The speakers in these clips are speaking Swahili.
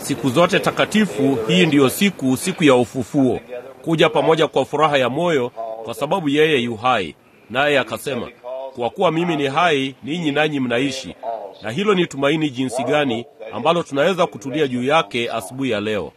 siku zote takatifu, hii ndiyo siku, siku ya ufufuo, kuja pamoja kwa furaha ya moyo, kwa sababu yeye yu hai. Naye akasema, kwa kuwa mimi ni hai, ninyi nanyi mnaishi. Na hilo ni tumaini jinsi gani ambalo tunaweza kutulia juu yake asubuhi ya leo.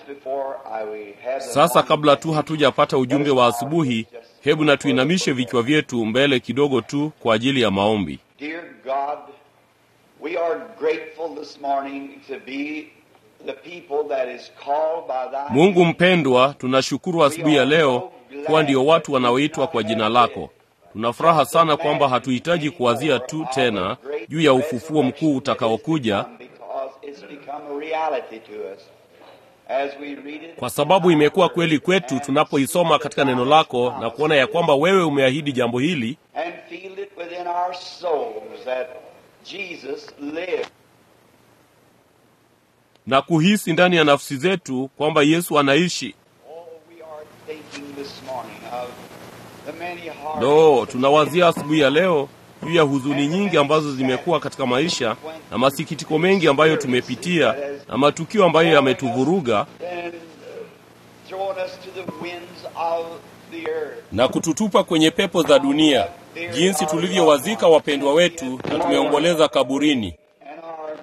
Sasa kabla tu hatujapata ujumbe wa asubuhi, hebu na tuinamishe vichwa vyetu mbele kidogo tu kwa ajili ya maombi. Dear God, we are grateful this morning to be the people that is called by thy Mungu mpendwa, tunashukuru asubuhi ya leo kuwa ndio watu wanaoitwa kwa jina lako. Tuna furaha sana kwamba hatuhitaji kuwazia tu tena juu ya ufufuo mkuu utakaokuja, because it's become a reality to us. As we read it, kwa sababu imekuwa kweli kwetu tunapoisoma katika neno lako na kuona ya kwamba wewe umeahidi jambo hili and feel it within our souls that Jesus lived. na kuhisi ndani ya nafsi zetu kwamba Yesu anaishi. Oh, we are thinking this morning of the many hearts Lo, tunawazia asubuhi ya leo juu ya huzuni nyingi ambazo zimekuwa katika maisha na masikitiko mengi ambayo tumepitia na matukio ambayo yametuvuruga and uh, thrown us to the winds of the earth. na kututupa kwenye pepo za dunia, jinsi tulivyowazika wapendwa wetu na tumeomboleza kaburini. And our,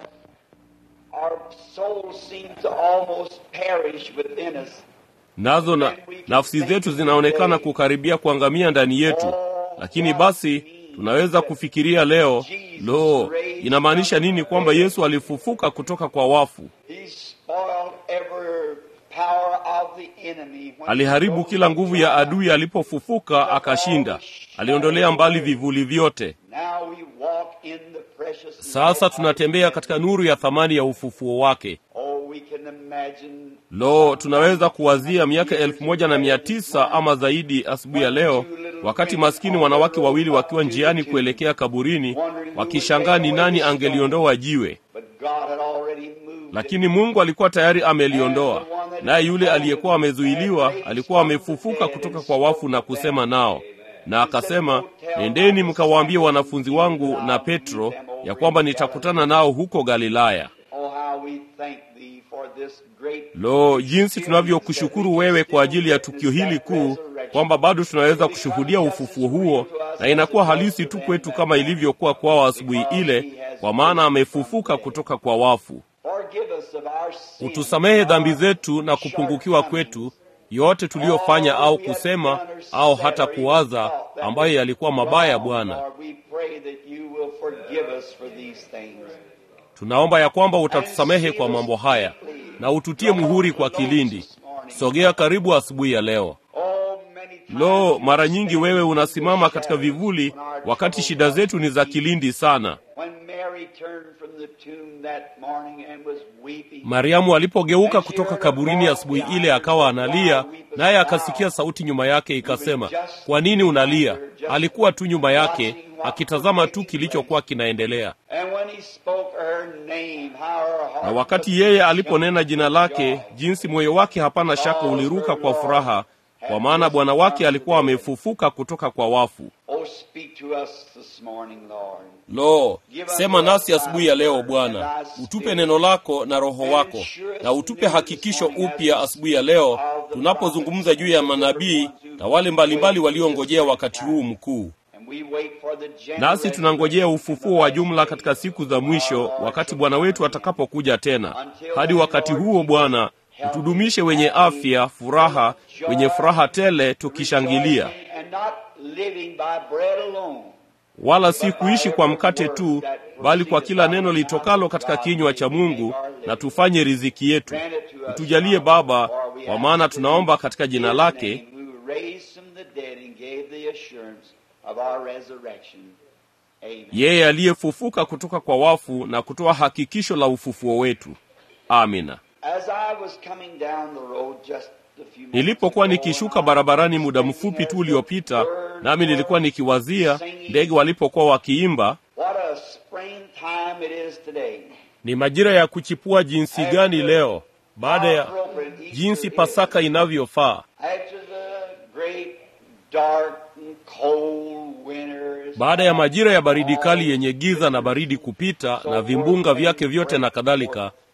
our souls seem to almost perish within us. Nazo na nafsi zetu zinaonekana kukaribia kuangamia ndani yetu, lakini basi tunaweza kufikiria leo, lo, inamaanisha nini kwamba Yesu alifufuka kutoka kwa wafu? He spoiled every power of the enemy. when Aliharibu he kila nguvu ya rose adui alipofufuka, akashinda. Aliondolea mbali vivuli vyote. Now we walk in the precious Sasa light of tunatembea his katika nuru ya thamani ya ufufuo wake. Oh, we can imagine Lo, tunaweza kuwazia miaka elfu moja na mia tisa ama zaidi asubuhi ya leo, wakati maskini wanawake wawili wakiwa njiani kuelekea kaburini, wakishangaa ni nani angeliondoa jiwe, but God had already moved. lakini Mungu alikuwa tayari ameliondoa. Naye yule aliyekuwa amezuiliwa alikuwa amefufuka kutoka kwa wafu na kusema nao, na akasema, nendeni mkawaambie wanafunzi wangu na Petro ya kwamba nitakutana nao huko Galilaya. Oh, how we thank thee for this great Lo, jinsi tunavyokushukuru wewe kwa ajili ya tukio hili kuu, kwamba bado tunaweza kushuhudia ufufuo huo, na inakuwa halisi tu kwetu kama ilivyokuwa kwao asubuhi ile, kwa maana amefufuka kutoka kwa wafu. Forgive us of our sins. Utusamehe dhambi zetu na kupungukiwa kwetu yote tuliyofanya au kusema au hata kuwaza ambayo yalikuwa mabaya. Bwana, Lord, we pray that you will forgive us for these things. tunaomba ya kwamba utatusamehe kwa mambo haya na ututie muhuri kwa kilindi. Sogea karibu asubuhi ya leo. Oh, many times Lo, you mara nyingi stand wewe in unasimama the katika shadows vivuli when our wakati troubles shida are zetu ni za deep. kilindi sana. When Mary turned from the tomb that morning and was weeping, Mariamu alipogeuka kutoka kaburini asubuhi ile akawa analia, naye akasikia sauti nyuma yake ikasema, kwa nini unalia? Alikuwa tu nyuma yake akitazama tu kilichokuwa kinaendelea. and when he spoke her name, how her heart Na wakati was yeye aliponena jina lake, jinsi moyo wake hapana shaka uliruka kwa furaha, kwa maana Bwana wake alikuwa amefufuka kutoka kwa wafu. Oh, speak to us this morning, Lord. Lo, sema nasi asubuhi ya leo Bwana, utupe neno lako na roho wako, na utupe hakikisho upya asubuhi ya leo tunapozungumza juu ya manabii na wale mbalimbali waliongojea wakati huu mkuu. And we wait for the general Nasi tunangojea ufufuo wa jumla katika siku za mwisho, wakati Bwana wetu atakapokuja tena. Hadi wakati huo, Bwana, utudumishe wenye afya, furaha, wenye furaha tele, tukishangilia, and not living by bread alone. wala si kuishi kwa mkate tu, bali kwa kila neno litokalo katika kinywa cha Mungu, na tufanye riziki yetu. Utujalie Baba, kwa maana tunaomba katika jina lake, Who raised from the dead and gave the assurance of our resurrection. Amen. yeye aliyefufuka kutoka kwa wafu na kutoa hakikisho la ufufuo wetu. Amina. As I was coming down the road just a few minutes Nilipokuwa ago, nikishuka and I barabarani was muda thinking mfupi as tu the uliopita, birds nami nilikuwa were nikiwazia singing, ndege walipokuwa wakiimba, What a springtime it is today. ni majira ya kuchipua jinsi gani leo, baada How ya appropriate Easter jinsi is. Pasaka inavyofaa, After the great dark and cold winters. baada ya majira ya baridi kali yenye giza na baridi kupita na vimbunga vyake vyote na kadhalika.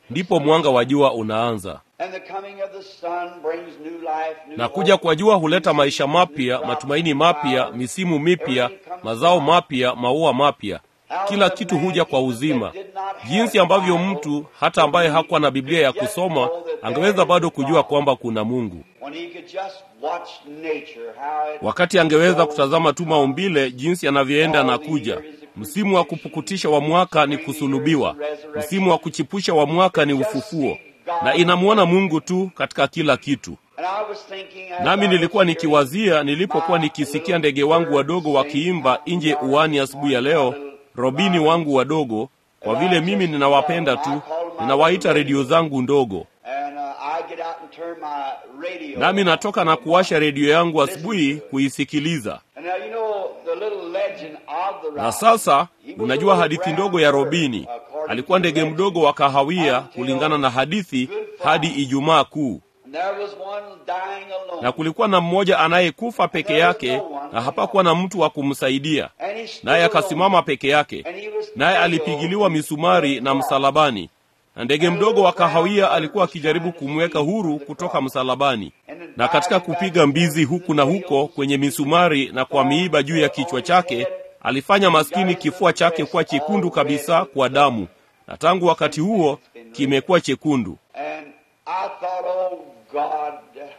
ndipo mwanga wa jua unaanza And the coming of the sun brings new life, new na kuja hope. kwa jua huleta maisha mapya matumaini mapya misimu mipya mazao mapya maua mapya kila kitu huja kwa uzima jinsi ambavyo mtu hata ambaye hakuwa na biblia ya kusoma angeweza bado kujua kwamba kuna mungu When he could just watch nature, how it wakati angeweza kutazama tu maumbile jinsi yanavyoenda na kuja msimu wa kupukutisha wa mwaka ni kusulubiwa msimu wa kuchipusha wa mwaka ni ufufuo na inamwona mungu tu katika kila kitu And I was thinking as nami I nilikuwa was nikiwazia nilipokuwa nikisikia ndege wangu wadogo wakiimba nje uwani asubuhi ya leo robini wangu wadogo kwa vile mimi ninawapenda tu ninawaita redio zangu ndogo And uh, I get out and turn my radio. nami natoka na kuwasha redio yangu asubuhi kuisikiliza And now you know the little legend of the na robin. sasa He was unajua a hadithi brown ndogo ya bird, robini according alikuwa to ndege legend. mdogo wa kahawia kulingana na hadithi hadi ijumaa kuu And there was one dying alone. na kulikuwa na mmoja anayekufa peke yake na hapakuwa na mtu wa kumsaidia And he stood naye alone. akasimama peke yake And he was naye nailed alipigiliwa misumari na msalabani na ndege mdogo wa kahawia alikuwa akijaribu kumweka huru kutoka msalabani na katika kupiga mbizi huku na huko kwenye misumari na kwa miiba juu ya kichwa chake alifanya maskini kifua chake kuwa chekundu kabisa kwa damu na tangu wakati huo kimekuwa chekundu And I thought, oh God,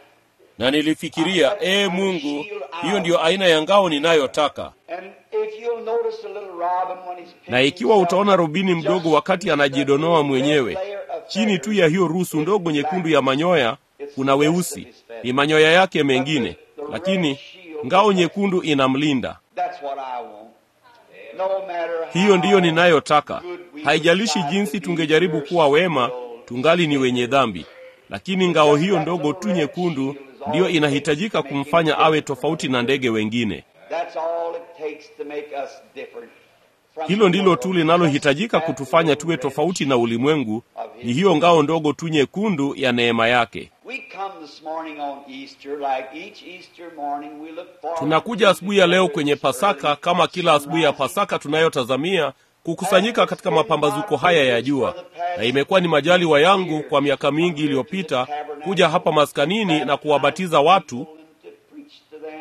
na nilifikiria ee mungu hiyo ndiyo aina ya ngao ninayotaka and if you'll notice a little robin when he's na ikiwa utaona rubini mdogo wakati anajidonoa mwenyewe chini tu ya hiyo rusu ndogo nyekundu ya manyoya kuna weusi ni manyoya yake mengine lakini ngao nyekundu inamlinda That's what I want. No matter how hiyo ndiyo ninayotaka haijalishi jinsi tungejaribu kuwa wema tungali ni wenye dhambi lakini ngao hiyo ndogo tu nyekundu ndiyo inahitajika kumfanya awe tofauti na ndege wengine That's all it takes to make us different. from hilo the ndilo world. tu linalohitajika kutufanya tuwe tofauti na ulimwengu ni hiyo ngao ndogo tu nyekundu ya neema yake We come this morning on Easter, like each Easter morning, we look forward tunakuja to asubuhi ya leo together kwenye this pasaka early kama kila asubuhi ya sunrise. pasaka tunayotazamia kukusanyika katika mapambazuko haya ya jua na imekuwa ni majaliwa yangu kwa miaka mingi iliyopita kuja hapa maskanini na kuwabatiza watu To preach to them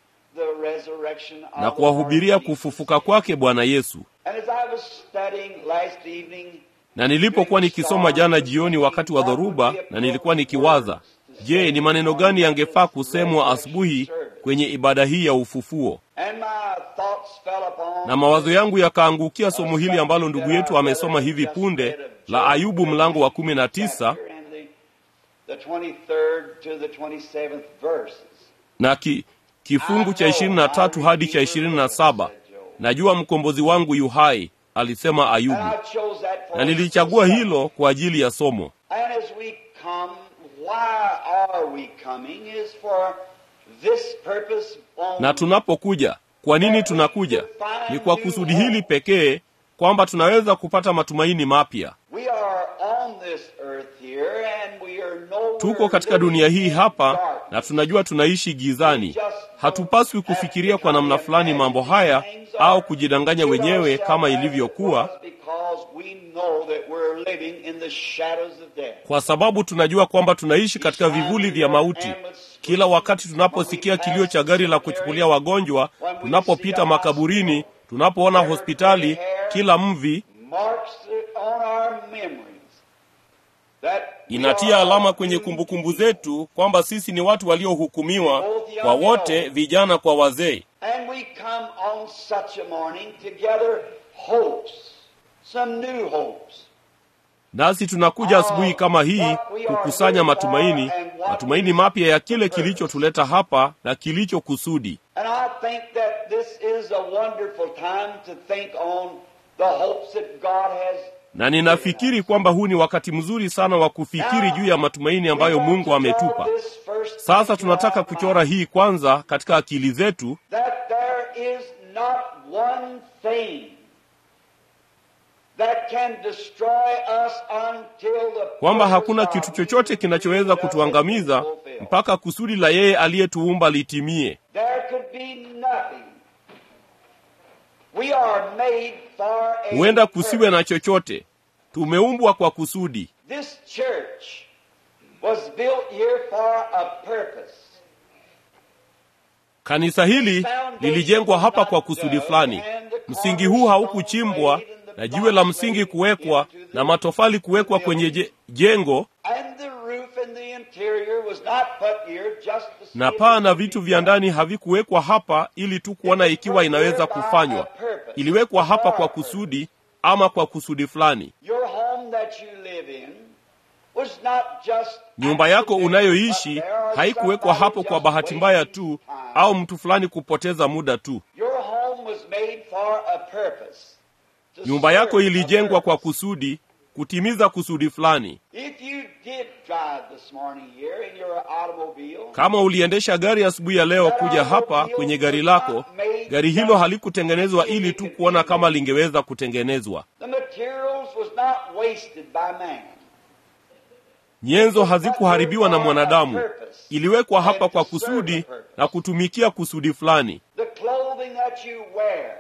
the resurrection of na the kuwahubiria Lord Jesus. kufufuka kwake bwana yesu And as I was studying last evening, na nilipokuwa nikisoma jana jioni wakati wa dhoruba na nilikuwa nikiwaza je ni maneno gani yangefaa kusemwa asubuhi kwenye ibada hii ya ufufuo and my thoughts fell upon na mawazo yangu yakaangukia somo hili ambalo ndugu yetu amesoma hivi punde la ayubu mlango wa kumi na tisa chapter and the, the 23rd to the 27th verses. na ki, kifungu cha ishirini na tatu hadi cha ishirini na saba najua mkombozi wangu yu hai alisema And ayubu I chose that for na nilichagua hilo kwa ajili ya somo And as we come, why are we coming is for this purpose only. na tunapokuja kwa nini tunakuja ni kwa kusudi hili pekee kwamba tunaweza kupata matumaini mapya We are on this earth here and we are nowhere tuko katika living dunia hii in hapa darkness. na tunajua tunaishi gizani hatupaswi kufikiria kwa namna fulani mambo haya au kujidanganya wenyewe kama ilivyokuwa Because we know that we're living in the shadows of death. kwa sababu tunajua kwamba tunaishi katika vivuli vya mauti kila wakati tunaposikia kilio cha gari la kuchukulia wagonjwa tunapopita makaburini tunapoona hospitali kila mvi Marks it on our memories that we inatia are alama kwenye kumbukumbu zetu kwamba sisi ni watu waliohukumiwa kwa wote vijana kwa wazee And we come on such a morning to gather hopes, some new hopes. nasi tunakuja asubuhi kama hii kukusanya matumaini matumaini mapya ya kile kilichotuleta hapa na kilichokusudi And I think that this is a wonderful time to think on the hopes that God has. na ninafikiri kwamba huu ni wakati mzuri sana wa kufikiri juu ya matumaini ambayo mungu ametupa sasa tunataka kuchora hii kwanza katika akili zetu that there is not one thing that can destroy us until the kwamba hakuna purpose kitu of chochote kinachoweza kutuangamiza fulfilled. mpaka kusudi la yeye aliyetuumba litimie There could be nothing. We are made for a huenda kusiwe purpose. na chochote tumeumbwa kwa kusudi This church was built here for a purpose. Kanisa hili lilijengwa hapa kwa kusudi fulani. Msingi huu haukuchimbwa na jiwe la msingi kuwekwa na matofali kuwekwa kwenye je, jengo And the roof and the interior was not put here just to see na if paa it na could be vitu vya ndani havikuwekwa hapa ili tu kuona ikiwa inaweza kufanywa. Iliwekwa hapa kwa kusudi ama kwa kusudi fulani. Your home that you live in was not just Nyumba yako accidental, unayoishi but there are haikuwekwa somebody hapo kwa just bahati mbaya wasting tu time. au mtu fulani kupoteza muda tu. Your home was made for a purpose. to Nyumba yako serve a ilijengwa kwa purpose. kusudi, kutimiza kusudi fulani. If you did drive this morning here in your automobile, Kama uliendesha gari asubuhi ya leo kuja hapa kwenye gari lako, gari hilo halikutengenezwa ili tu kuona kama lingeweza kutengenezwa. the materials was not wasted by man. Nyenzo hazikuharibiwa na mwanadamu, iliwekwa hapa kwa kusudi na kutumikia kusudi fulani. The clothing that you wear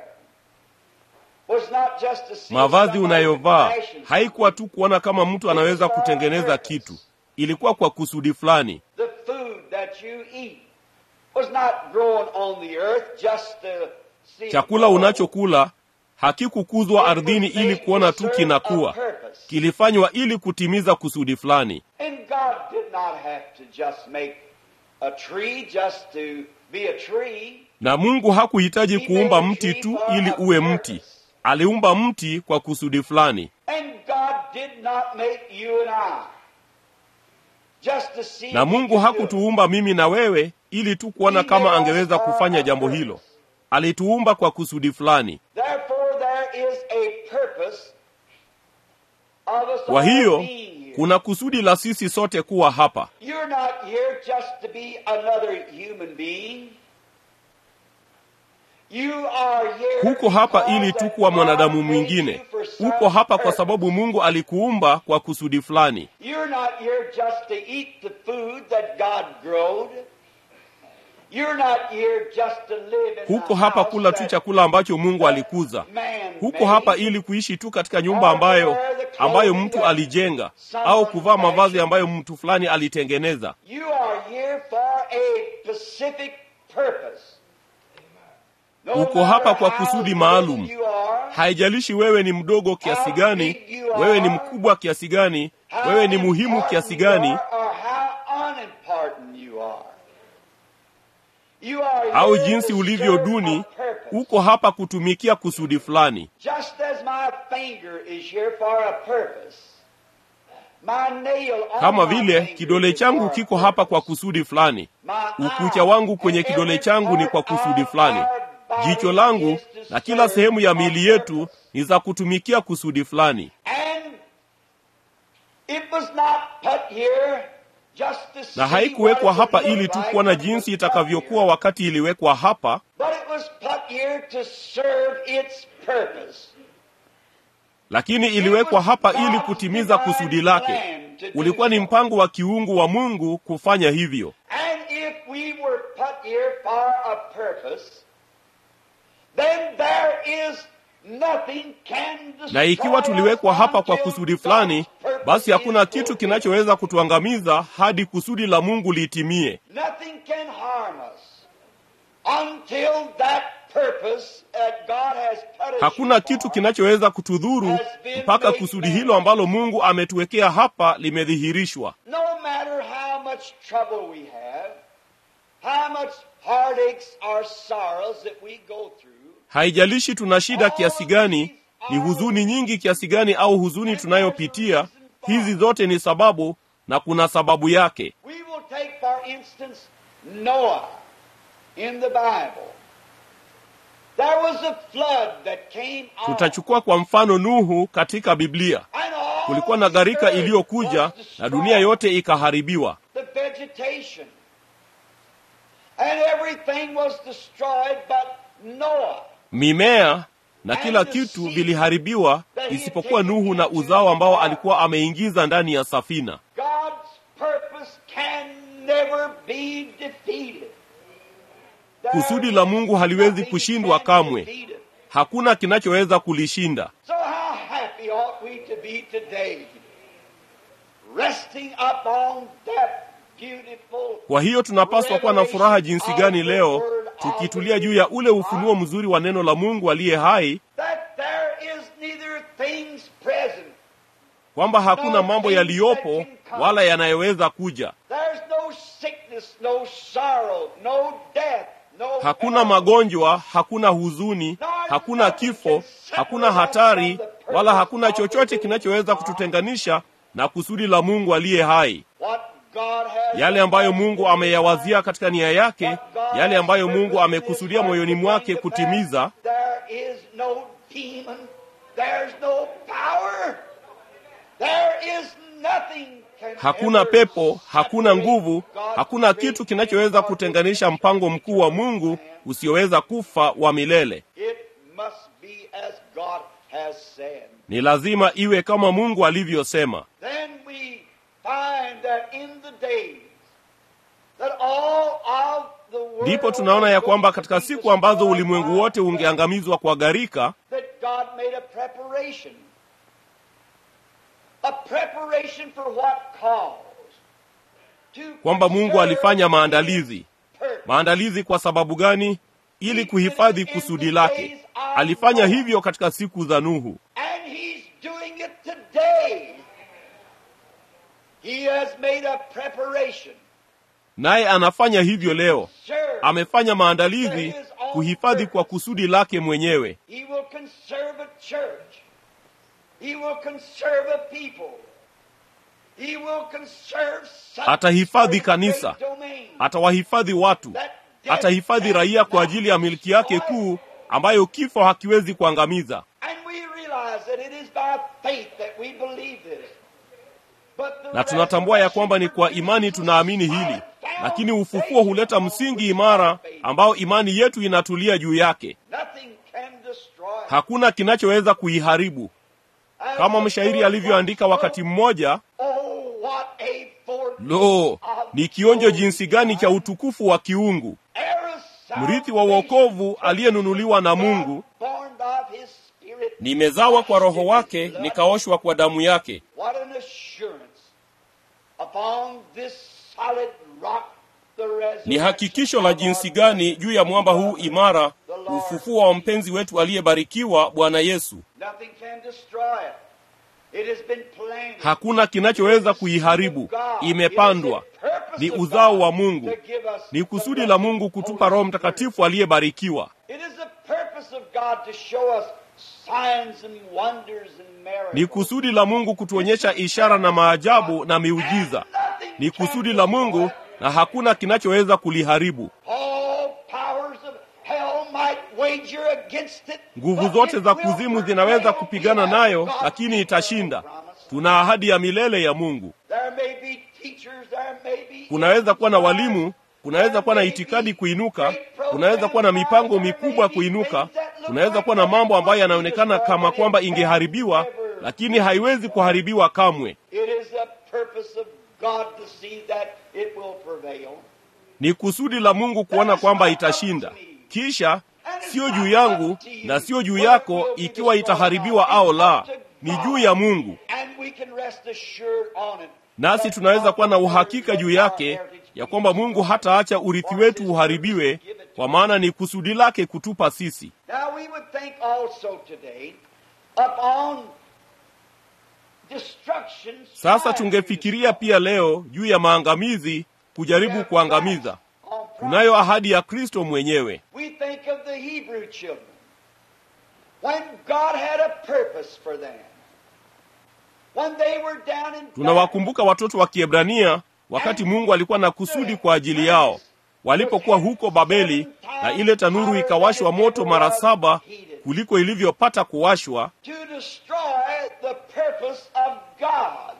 was not just to see Mavazi somebody unayovaa fashion haikuwa tu kuona kama mtu anaweza kutengeneza kitu, ilikuwa kwa kusudi fulani. The food that you eat was not grown on the earth just to see it Chakula grow. unachokula hakikukuzwa ardhini ili kuona tu kinakuwa, kilifanywa ili kutimiza kusudi fulani. And God did not have to just make a tree just to be a tree. Na Mungu hakuhitaji kuumba mti tu ili uwe mti, aliumba mti kwa kusudi fulani. And God did not make you and I just to see Na if he Mungu could do it. hakutuumba mimi na wewe ili tu kuona kama angeweza kufanya jambo hilo. Alituumba kwa kusudi fulani. Therefore there is a purpose of us Kwa all hiyo being here. kuna kusudi la sisi sote kuwa hapa. You're not here just to be another human being. You are here Huko hapa because ili tu that kuwa God mwanadamu made mwingine. you for some Uko hapa kwa purpose. sababu Mungu alikuumba kwa kusudi fulani. You're not here just to eat the food that God growed. You're not here just to live in Huko the hapa house kula tu that chakula ambacho Mungu alikuza. man Huko made. hapa ili kuishi tu katika nyumba ambayo ambayo mtu alijenga au kuvaa mavazi ambayo mtu fulani alitengeneza. You are here for a specific purpose. No Uko hapa kwa matter how kusudi big maalum. you are, Haijalishi wewe ni mdogo kiasi gani, wewe ni mkubwa kiasi gani, how wewe ni muhimu important kiasi you gani, are, or how unimportant you are. You are au here jinsi to ulivyo serve duni, a purpose. uko hapa kutumikia kusudi fulani. Just as my finger is here for a purpose. My nail on Kama my vile finger kidole is changu for a kiko hapa kwa purpose. kusudi fulani. My Ukucha eye wangu kwenye and kidole every changu ni kwa part kusudi of fulani. our body Jicho langu is to na kila serve sehemu ya a miili yetu purpose. ni za kutumikia kusudi fulani. And it was not put here just to see Na haikuwekwa what it hapa would ili look tu like kuona when it was jinsi put itakavyokuwa here. wakati iliwekwa hapa, But it was put here to serve its purpose. lakini iliwekwa hapa ili kutimiza kusudi lake. Ulikuwa ni mpango wa kiungu wa Mungu kufanya hivyo. And if we were put here for a purpose, then there is nothing can Na ikiwa destroy tuliwekwa us hapa kwa until kusudi fulani, God's purpose basi hakuna is kitu fulfilled. kinachoweza kutuangamiza hadi kusudi la Mungu litimie. Nothing can harm us until that purpose that God has put us Hakuna here kitu for kinachoweza kutudhuru mpaka kusudi hilo ambalo Mungu ametuwekea hapa limedhihirishwa. No matter how much trouble we have, how much heartaches or sorrows that we go through, Haijalishi tuna shida kiasi gani, ni huzuni nyingi kiasi gani au huzuni tunayopitia, hizi zote ni sababu na kuna sababu yake. we will take, for instance, Noah in the Bible. There was a flood that came on. Tutachukua kwa mfano Nuhu katika Biblia. And all Kulikuwa na the gharika earth iliyokuja was na dunia yote ikaharibiwa. the vegetation. And everything was destroyed but Noah. Mimea na kila kitu viliharibiwa isipokuwa Nuhu na uzao ambao alikuwa ameingiza ndani ya safina. God's purpose can never be defeated. There Kusudi la Mungu haliwezi nothing kushindwa can kamwe. defeat it. Hakuna kinachoweza kulishinda. So how happy ought we to be today resting upon that beautiful kwa hiyo tunapaswa kuwa na furaha jinsi gani leo tukitulia juu ya ule ufunuo mzuri wa neno la mungu aliye hai that there is neither things present, kwamba hakuna mambo yaliyopo wala yanayoweza kuja there's no sickness, no sorrow, no death, no hakuna hell, magonjwa hakuna huzuni hakuna kifo hakuna hatari wala hakuna chochote kinachoweza kututenganisha na kusudi la mungu aliye hai what God has yale ambayo mungu ameyawazia katika nia yake yale ambayo mungu amekusudia moyoni mwake kutimiza There is no demon. There's no power. There is nothing can hakuna ever pepo hakuna separate nguvu God's hakuna great kitu kinachoweza kutenganisha mpango mkuu wa mungu usioweza kufa wa milele It must be as God has said. ni lazima iwe kama mungu alivyosema Then we find that in the days that all of the world ndipo tunaona ya kwamba katika would be siku ambazo destroyed ulimwengu by wote death, ungeangamizwa kwa gharika that God made a preparation. A preparation for what cause? To kwamba mungu preserve alifanya maandalizi his purpose. maandalizi kwa sababu gani ili kuhifadhi kusudi lake alifanya hivyo katika siku za nuhu And he's doing it today. He has made a preparation. naye anafanya hivyo leo Sure, amefanya maandalizi kuhifadhi kwa kusudi lake mwenyewe he will conserve a church. He will conserve a people. He will conserve such Atahifadhi a kanisa. great domain atawahifadhi watu that death atahifadhi raia kwa ajili ya milki yake kuu ambayo kifo hakiwezi kuangamiza And we realize that it is by faith that we believe this. But the na tunatambua ya kwamba ni kwa imani tunaamini hili lakini ufufuo huleta msingi imara ambao imani yetu inatulia juu yake Nothing can destroy. hakuna kinachoweza kuiharibu kama mshairi alivyoandika wakati mmoja Oh, what a foretaste lo ni kionjo jinsi gani cha utukufu wa kiungu mrithi wa uokovu aliyenunuliwa na mungu born of his spirit. nimezawa kwa roho wake nikaoshwa kwa damu yake What an assurance upon this solid rock the resurrection. ni hakikisho la jinsi gani juu ya mwamba huu imara ufufuo wa mpenzi wetu aliyebarikiwa bwana yesu Nothing can destroy it. It has been planted. hakuna kinachoweza kuiharibu imepandwa ni uzao wa mungu ni kusudi la mungu kutupa roho mtakatifu aliyebarikiwa It is the purpose of God to show us signs and wonders and miracles. ni kusudi la mungu kutuonyesha ishara na maajabu na miujiza ni kusudi la mungu na hakuna kinachoweza kuliharibu All powers of hell might wager against it. nguvu but zote it za will kuzimu zinaweza prevail. kupigana We have nayo God's lakini itashinda promise. tuna ahadi ya milele ya mungu There may be teachers, there may be kunaweza kuwa na walimu kunaweza kuwa na itikadi kuinuka kunaweza kuwa na mipango mikubwa kuinuka kunaweza kuwa na mambo ambayo yanaonekana kama kwamba ingeharibiwa lakini haiwezi kuharibiwa kamwe It is the purpose of God to see that it will prevail. ni kusudi la mungu kuona kwamba itashinda kisha sio juu yangu na sio juu yako ikiwa itaharibiwa au la ni juu ya mungu And we can rest assured on it. nasi tunaweza kuwa na uhakika juu yake ya kwamba mungu hataacha urithi wetu uharibiwe kwa maana ni kusudi lake kutupa sisi Now we would think also today upon destruction. sasa tungefikiria pia leo juu ya maangamizi kujaribu kuangamiza tunayo ahadi ya kristo mwenyewe We think of the Hebrew children. When God had a purpose for them. When they were down in tunawakumbuka watoto wa kiebrania wakati mungu alikuwa na kusudi kwa ajili yao walipokuwa huko babeli na ile tanuru ikawashwa moto mara saba kuliko ilivyopata kuwashwa to destroy the purpose of God.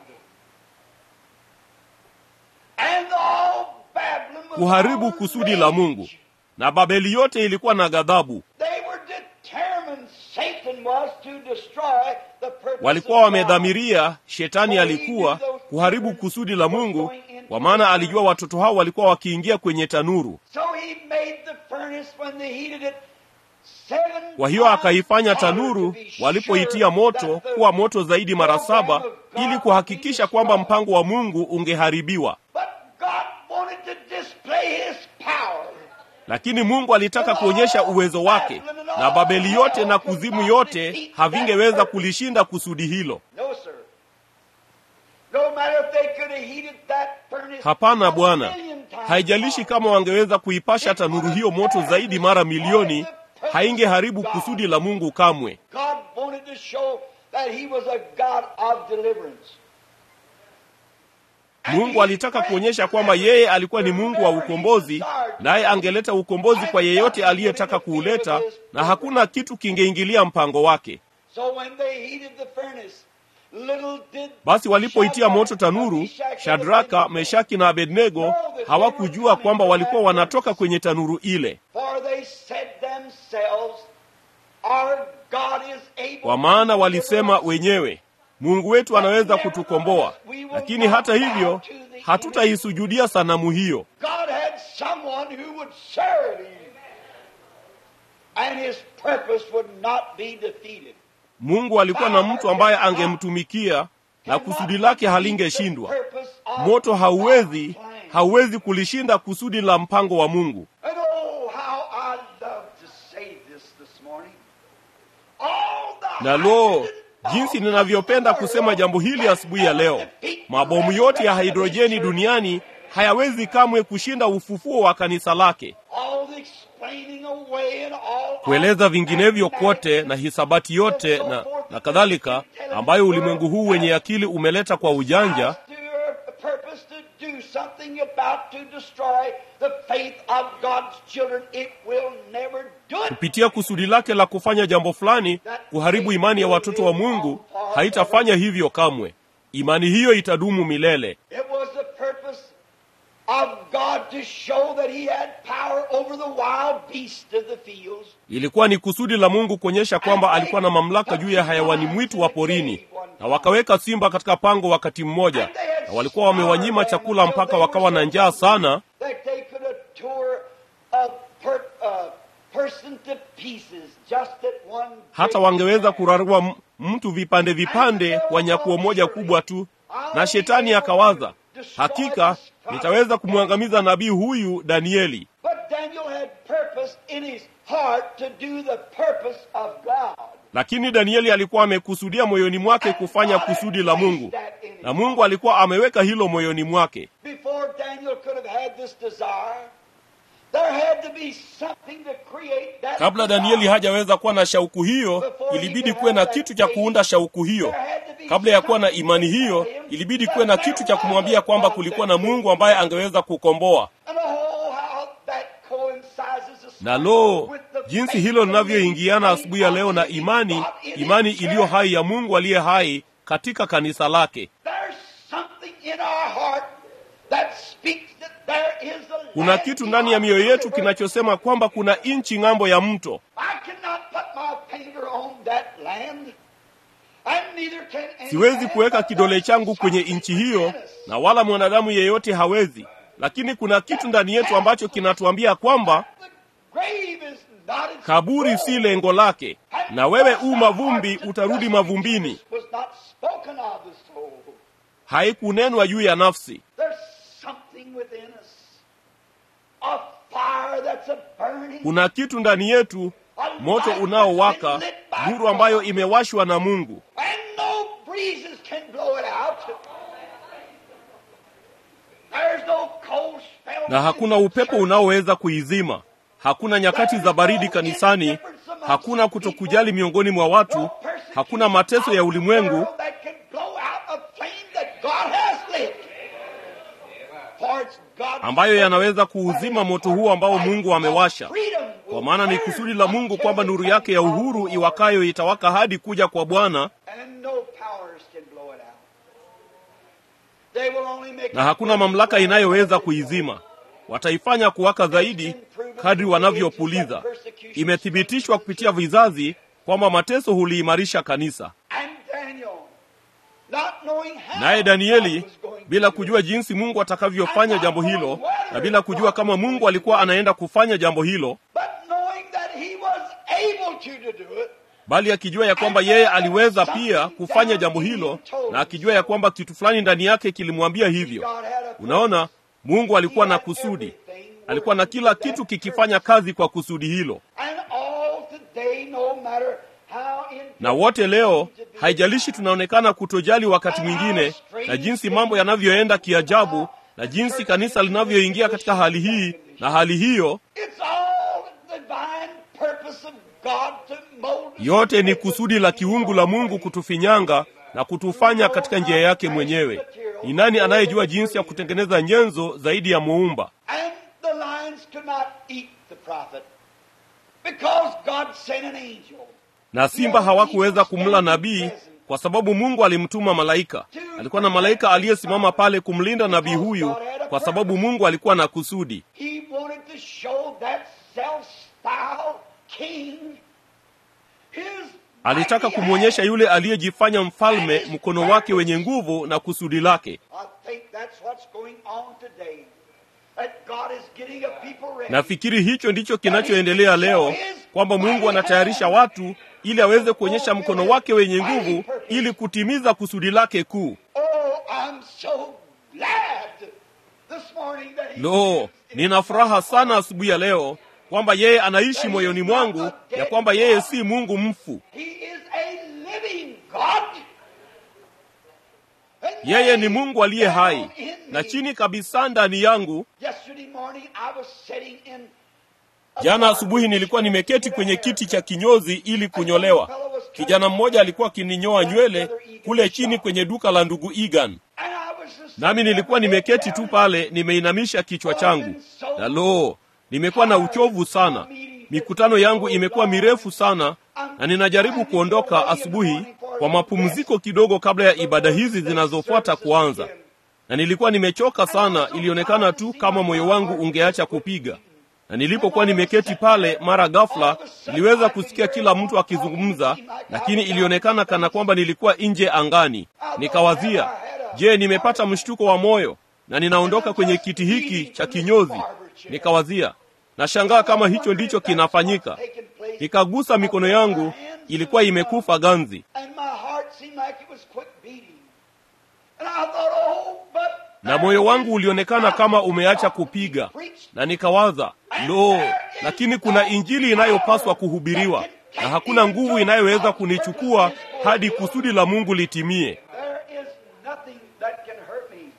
And all Babylon was kuharibu on kusudi la mungu rage. na babeli yote ilikuwa na ghadhabu They were determined Satan was to destroy the purpose walikuwa of God. wamedhamiria shetani alikuwa kuharibu kusudi la mungu kwa maana alijua watoto hao walikuwa wakiingia kwenye tanuru So he made the furnace when they heated it seven Kwa hiyo akaifanya tanuru walipoitia moto kuwa moto zaidi mara saba, ili kuhakikisha kwamba mpango wa Mungu ungeharibiwa. But God wanted to display His power. Lakini Mungu alitaka kuonyesha uwezo wake, na Babeli yote na kuzimu yote havingeweza kulishinda kusudi hilo. No, sir. No matter if they could have heated that furnace Hapana a Bwana, million times haijalishi kama wangeweza kuipasha tanuru hiyo moto zaidi mara milioni, haingeharibu kusudi la Mungu kamwe. God wanted to show that He was a God of deliverance. Mungu alitaka kuonyesha kwamba yeye alikuwa ni Mungu wa ukombozi, naye angeleta ukombozi kwa yeyote aliyetaka kuuleta, na hakuna kitu kingeingilia mpango wake. So when they heated the furnace, little did Basi walipoitia moto tanuru, Shadraka, Meshaki na Abednego hawakujua kwamba walikuwa wanatoka kwenye tanuru ile, For they said themselves, Our God is able kwa maana walisema wenyewe, Mungu wetu anaweza kutukomboa, lakini hata hivyo hatutaisujudia sanamu hiyo. God had someone who would serve him, and his purpose would not be defeated. Mungu alikuwa na mtu ambaye angemtumikia na kusudi lake halingeshindwa. Moto hauwezi hauwezi kulishinda kusudi la mpango wa Mungu. And oh, how I love to say this this morning. All the Na lo, jinsi ninavyopenda kusema jambo hili asubuhi ya leo. Mabomu yote ya hidrojeni duniani hayawezi kamwe kushinda ufufuo wa kanisa lake. all the explaining away and all Kueleza vinginevyo kote na hisabati yote na, na kadhalika ambayo ulimwengu huu wenye akili umeleta kwa ujanja to your purpose to do something about to destroy the faith of God's children, it will never do it. kupitia kusudi lake la kufanya jambo fulani kuharibu imani ya watoto wa Mungu, haitafanya hivyo kamwe. Imani hiyo itadumu milele. It was the purpose of God to show that He had power over the wild beasts of the fields. Ilikuwa ni kusudi la Mungu kuonyesha kwamba alikuwa na mamlaka juu ya hayawani mwitu wa porini, na wakaweka simba katika pango wakati mmoja, na walikuwa wamewanyima chakula mpaka wakawa na njaa sana, That they could have tore a per, uh, person to pieces just at one hata great wangeweza time. kurarua m- mtu vipande vipande kwa nyakuo moja kubwa tu. Na shetani akawaza, hakika nitaweza kumwangamiza nabii huyu Danieli. But Daniel had purpose in his heart to do the purpose of God. Lakini Danieli alikuwa amekusudia moyoni mwake kufanya kusudi la Mungu, na Mungu alikuwa ameweka hilo moyoni mwake. Before Daniel could have had this desire, there had to be something to create that Kabla Danieli desire. hajaweza kuwa na shauku hiyo, ilibidi kuwe na kitu cha kuunda shauku hiyo. Kabla ya kuwa na imani hiyo, ilibidi kuwe na kitu cha kumwambia kwamba kulikuwa na Mungu ambaye angeweza kukomboa. And oh, how that coincides this Na lo, with the jinsi faith hilo of linavyoingiana the asubuhi ya leo na living imani, God in His imani church. iliyo hai ya Mungu aliye hai katika kanisa lake. There's something in our heart that speaks that there is a Kuna land kitu ndani ya mioyo yetu kinachosema kwamba kuna nchi ng'ambo ya mto. I cannot put my finger on that land. And neither can any Siwezi man, kuweka but kidole there's changu kwenye something nchi hiyo, within us. na wala mwanadamu yeyote hawezi. Lakini kuna kitu ndani yetu ambacho kinatuambia kwamba The grave is not its kaburi goal. si lengo lake, na wewe u mavumbi, utarudi mavumbini. Was not spoken of the soul. Haikunenwa juu ya nafsi. There's something within us. A fire that's a burning. Kuna kitu ndani yetu, moto unaowaka, nuru ambayo imewashwa na Mungu, And no breezes can blow it out. There's no cold spell. na hakuna upepo unaoweza kuizima. Hakuna nyakati za baridi kanisani, hakuna kutokujali miongoni mwa watu, hakuna mateso ya ulimwengu that can blow out a flame that God has lit. For it's God's ambayo yanaweza kuuzima moto huo ambao Mungu amewasha. freedom Kwa maana ni kusudi la Mungu kwamba nuru yake ya uhuru iwakayo itawaka hadi kuja kwa Bwana, And no powers can blow it out. They will only make na hakuna mamlaka inayoweza kuizima. Wataifanya kuwaka zaidi kadri wanavyopuliza. Imethibitishwa kupitia vizazi kwamba mateso huliimarisha kanisa. And Daniel, not knowing how Naye Danieli God was going to bila do it, kujua jinsi Mungu atakavyofanya jambo hilo, na bila kujua kama Mungu alikuwa anaenda kufanya jambo hilo, but knowing that he was to to do it. bali akijua ya kwamba yeye aliweza pia kufanya jambo hilo na akijua ya kwamba kitu fulani ndani yake kilimwambia hivyo God had a unaona mungu alikuwa na kusudi alikuwa na kila kitu kikifanya kazi kwa kusudi hilo And all today, no matter how na wote leo haijalishi tunaonekana kutojali wakati mwingine na jinsi mambo yanavyoenda kiajabu na jinsi kanisa linavyoingia katika hali hii na hali hiyo It's all the divine purpose of God to mold us. yote ni kusudi la kiungu la mungu kutufinyanga na kutufanya katika njia yake mwenyewe ni nani anayejua jinsi ya kutengeneza nyenzo zaidi ya muumba And the lions could not eat the prophet because God sent an angel. na simba hawakuweza kumla nabii kwa sababu mungu alimtuma malaika alikuwa na malaika aliyesimama pale kumlinda nabii huyu kwa sababu mungu alikuwa na kusudi He wanted to show that self-styled king his alitaka mighty kumwonyesha hand. yule aliyejifanya mfalme mkono wake wenye nguvu na kusudi lake I think that's what's going on today. That God is getting a people ready. nafikiri hicho ndicho kinachoendelea leo kwamba mungu anatayarisha watu ili aweze kuonyesha mkono wake wenye nguvu ili kutimiza kusudi lake kuu Oh, I'm so glad this morning that he lo nina furaha sana asubuhi ya leo kwamba yeye anaishi moyoni mwangu ya kwamba yeye si mungu mfu He is a living God. And yeye ni that mungu aliye is hai down in na me. chini kabisa ndani yangu Yesterday morning I was sitting in a jana bar. asubuhi nilikuwa nimeketi kwenye kiti cha kinyozi ili kunyolewa kijana mmoja alikuwa akininyoa nywele kule chini kwenye duka la ndugu egan And I was just nami nilikuwa nimeketi tu pale nimeinamisha kichwa changu na lo nimekuwa na uchovu sana mikutano yangu imekuwa mirefu sana na ninajaribu kuondoka asubuhi kwa mapumziko kidogo kabla ya ibada hizi zinazofuata kuanza na nilikuwa nimechoka sana ilionekana tu kama moyo wangu ungeacha kupiga na nilipokuwa nimeketi pale mara ghafla niliweza kusikia kila mtu akizungumza lakini ilionekana kana kwamba nilikuwa nje angani nikawazia je nimepata mshtuko wa moyo na ninaondoka kwenye kiti hiki cha kinyozi nikawazia nashangaa kama hicho ndicho kinafanyika nikagusa mikono yangu ilikuwa imekufa ganzi And my heart seemed like it was quit beating. And I thought, oh, but na moyo wangu ulionekana kama umeacha kupiga na nikawaza lo lakini kuna injili inayopaswa kuhubiriwa na hakuna nguvu inayoweza kunichukua hadi kusudi la mungu litimie There is nothing that can hurt me.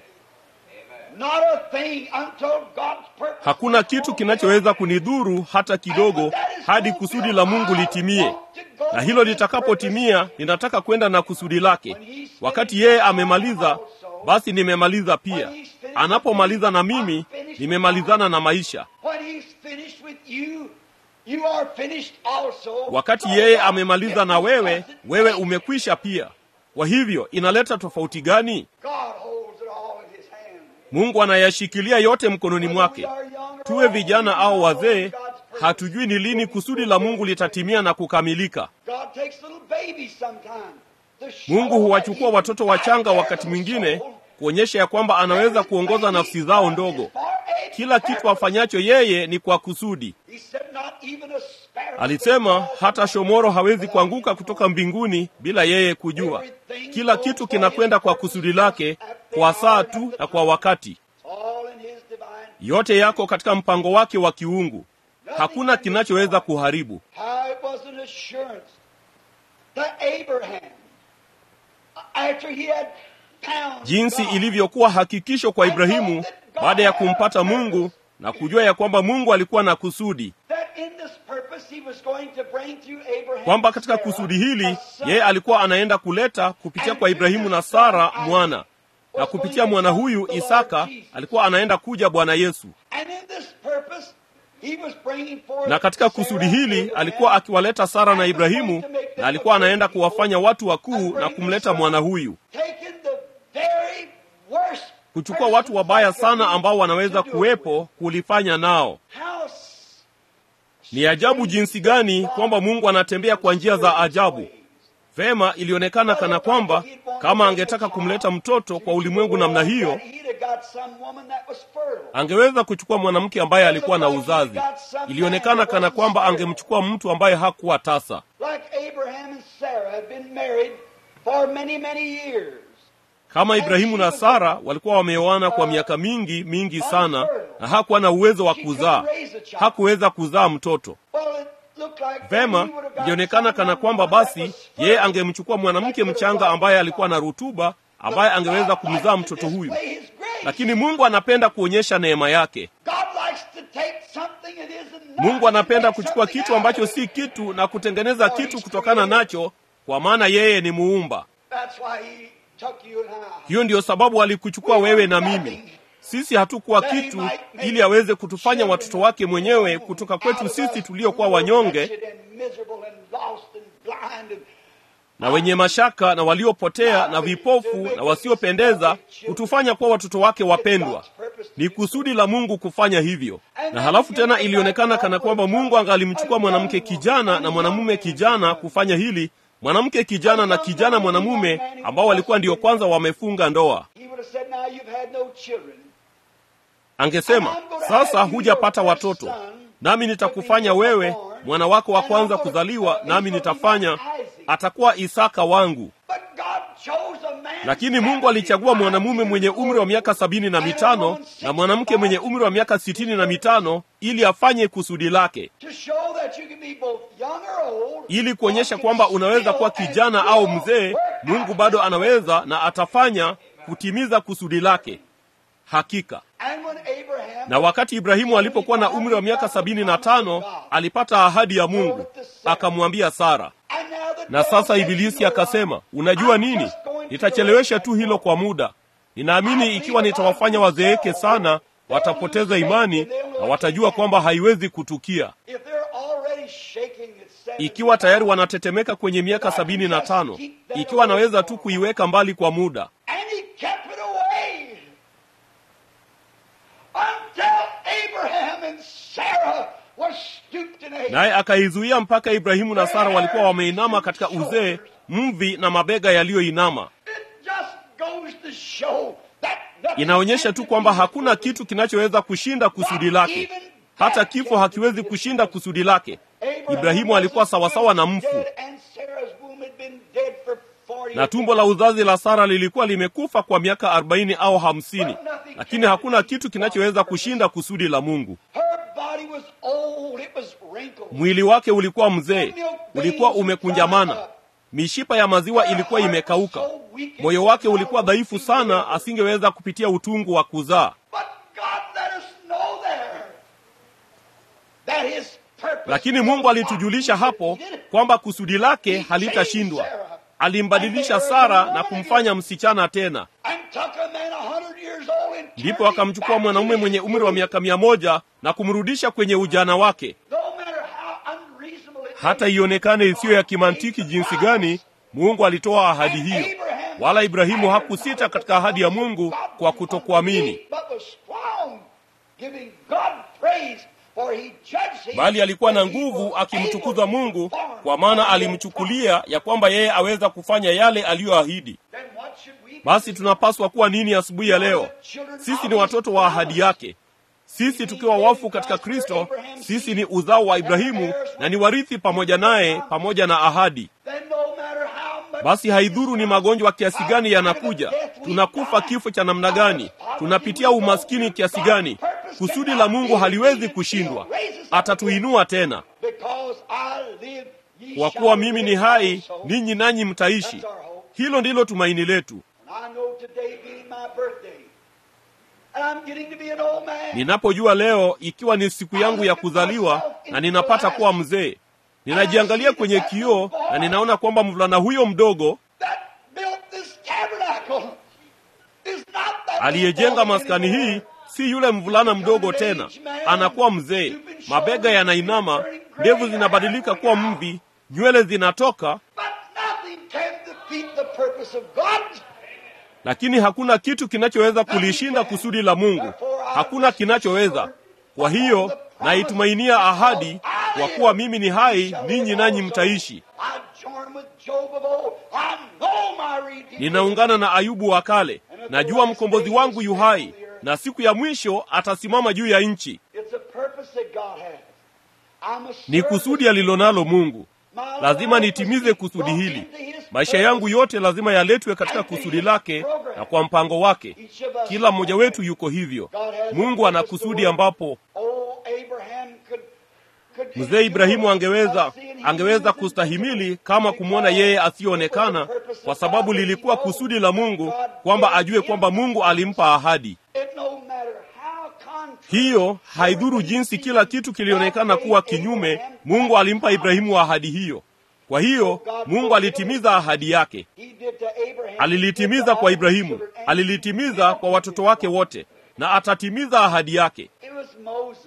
Not a thing until God's purpose. hakuna kitu kinachoweza kunidhuru hata kidogo hadi kusudi la mungu litimie na hilo litakapotimia ninataka kwenda na kusudi lake wakati yeye amemaliza basi nimemaliza pia anapomaliza na mimi nimemalizana na maisha When he's finished with you, you are finished also. wakati yeye amemaliza na wewe wewe umekwisha pia kwa hivyo inaleta tofauti gani God holds it all in his hand. mungu anayashikilia yote mkononi mwake tuwe vijana au wazee hatujui ni lini kusudi la mungu litatimia na kukamilika God takes little babies sometimes. to show mungu that huwachukua he watoto can wachanga guide wakati their mwingine soul. kuonyesha ya kwamba anaweza kuongoza nafsi zao ndogo kila kitu afanyacho yeye ni kwa kusudi He said, "Not even a sparrow alisema hata shomoro hawezi kuanguka kutoka mbinguni bila yeye kujua kila kitu kinakwenda kwa kusudi lake kwa saa tu na kwa wakati all in his divine. yote yako katika mpango wake wa kiungu hakuna kinachoweza kuharibu How it was an assurance that Abraham, after he had found jinsi God, ilivyokuwa hakikisho kwa ibrahimu baada ya kumpata mungu na kujua ya kwamba mungu alikuwa na kusudi that in this purpose he was going to bring through Abraham kwamba katika and Sarah kusudi hili a son. yeye alikuwa anaenda kuleta kupitia kwa ibrahimu na sara mwana na kupitia mwana huyu isaka alikuwa anaenda kuja bwana yesu And in this purpose, he was bringing forth na katika kusudi hili alikuwa akiwaleta sara na ibrahimu na alikuwa anaenda kuwafanya watu wakuu na kumleta mwana huyu taking the very worst kuchukua watu wabaya sana ambao wanaweza kuwepo kulifanya nao How s- ni ajabu jinsi gani kwamba mungu anatembea kwa njia za ajabu vema ilionekana kana kwamba kama angetaka kumleta mtoto kwa ulimwengu namna hiyo got some woman that was fertile. angeweza kuchukua mwanamke ambaye alikuwa na uzazi ilionekana kana kwamba angemchukua mtu ambaye hakuwa tasa Like Abraham and Sarah had been married for many, many years. kama ibrahimu na sara walikuwa wameoana kwa miaka mingi mingi sana na hakuwa na uwezo wa kuzaa hakuweza kuzaa mtoto Well, it looked like vema he would have got ilionekana kana someone kwamba that basi was yeye fertile. angemchukua mwanamke mchanga ambaye alikuwa na rutuba ambaye angeweza kumzaa mtoto huyu Display his grace. lakini mungu anapenda kuonyesha neema yake God likes to take something that isn't mungu nothing anapenda and make kuchukua something kitu out ambacho of it. si kitu na kutengeneza kitu kutokana nacho kwa maana yeye ni muumba That's why he took you and I. hiyo ndiyo sababu alikuchukua wewe na mimi sisi hatukuwa kitu ili aweze kutufanya watoto wake mwenyewe kutoka kwetu sisi tuliokuwa wanyonge na wenye mashaka na waliopotea na vipofu na wasiopendeza kutufanya kuwa watoto wake wapendwa ni kusudi la mungu kufanya hivyo na halafu tena ilionekana kana kwamba mungu angalimchukua mwanamke kijana na mwanamume kijana kufanya hili mwanamke kijana na kijana mwanamume ambao walikuwa ndio kwanza wamefunga ndoa angesema sasa hujapata watoto nami nitakufanya wewe mwana wako wa kwanza kuzaliwa nami nitafanya atakuwa isaka wangu lakini mungu alichagua mwanamume mwenye umri wa miaka sabini na mitano na mwanamke mwenye umri wa miaka sitini na mitano ili afanye kusudi lake ili kuonyesha kwamba unaweza kuwa kijana au mzee mungu bado anaweza na atafanya kutimiza kusudi lake hakika na wakati ibrahimu alipokuwa na umri wa miaka sabini na tano alipata ahadi ya mungu akamwambia sara na sasa ibilisi akasema unajua nini nitachelewesha tu hilo kwa muda ninaamini ikiwa nitawafanya wazeeke sana watapoteza imani na watajua kwamba haiwezi kutukia ikiwa tayari wanatetemeka kwenye miaka sabini na tano ikiwa anaweza tu kuiweka mbali kwa muda naye akaizuia mpaka ibrahimu na sara walikuwa wameinama katika uzee mvi na mabega yaliyoinama inaonyesha tu kwamba hakuna kitu kinachoweza kushinda kusudi lake hata kifo hakiwezi kushinda kusudi lake ibrahimu alikuwa sawasawa na mfu na tumbo la uzazi la sara lilikuwa limekufa kwa miaka arobaini au hamsini lakini hakuna kitu kinachoweza kushinda kusudi la mungu mwili wake ulikuwa mzee ulikuwa umekunjamana mishipa ya maziwa ilikuwa imekauka moyo wake ulikuwa dhaifu sana asingeweza kupitia utungu wa kuzaa lakini mungu alitujulisha hapo kwamba kusudi lake halitashindwa alimbadilisha sara na kumfanya msichana tena ndipo akamchukua mwanamume mwenye umri wa miaka mia moja na kumrudisha kwenye ujana wake hata ionekane isiyo ya kimantiki jinsi gani mungu alitoa ahadi hiyo wala ibrahimu hakusita katika ahadi ya mungu kwa kutokuamini bali alikuwa na nguvu akimtukuza mungu kwa maana alimchukulia ya kwamba yeye aweza kufanya yale aliyoahidi basi tunapaswa kuwa nini asubuhi ya leo sisi ni watoto wa ahadi yake sisi tukiwa wafu katika kristo sisi ni uzao wa ibrahimu na ni warithi pamoja naye pamoja na ahadi basi haidhuru ni magonjwa kiasi gani yanakuja tunakufa kifo cha namna gani tunapitia umaskini kiasi gani kusudi la mungu haliwezi kushindwa atatuinua tena kwa kuwa mimi ni hai ninyi nanyi mtaishi hilo ndilo tumaini letu ninapojua leo ikiwa ni siku yangu ya kuzaliwa na ninapata kuwa mzee ninajiangalia kwenye kioo na ninaona kwamba mvulana huyo mdogo aliyejenga maskani hii si yule mvulana mdogo tena anakuwa mzee mabega yanainama ndevu zinabadilika kuwa mvi nywele zinatoka lakini hakuna kitu kinachoweza kulishinda kusudi la mungu hakuna kinachoweza kwa hiyo naitumainia ahadi kwa kuwa mimi ni hai ninyi nanyi mtaishi ninaungana na ayubu wa kale najua mkombozi wangu yu hai na siku ya mwisho atasimama juu ya nchi It's a purpose that God has. I'm a ni kusudi alilonalo mungu lazima nitimize kusudi hili maisha yangu yote lazima yaletwe katika kusudi lake na kwa mpango wake kila mmoja wetu yuko hivyo mungu ana kusudi ambapo Oh, Abraham could, could mzee ibrahimu angeweza angeweza kustahimili kama kumwona yeye asiyoonekana kwa sababu lilikuwa kusudi la mungu kwamba ajue kwamba mungu alimpa ahadi It no matter how contrary hiyo haidhuru jinsi kila kitu kilionekana kuwa kinyume mungu alimpa ibrahimu ahadi hiyo kwa hiyo mungu alitimiza ahadi yake he did to Abraham. alilitimiza kwa ibrahimu alilitimiza kwa watoto wake wote na atatimiza ahadi yake It was Moses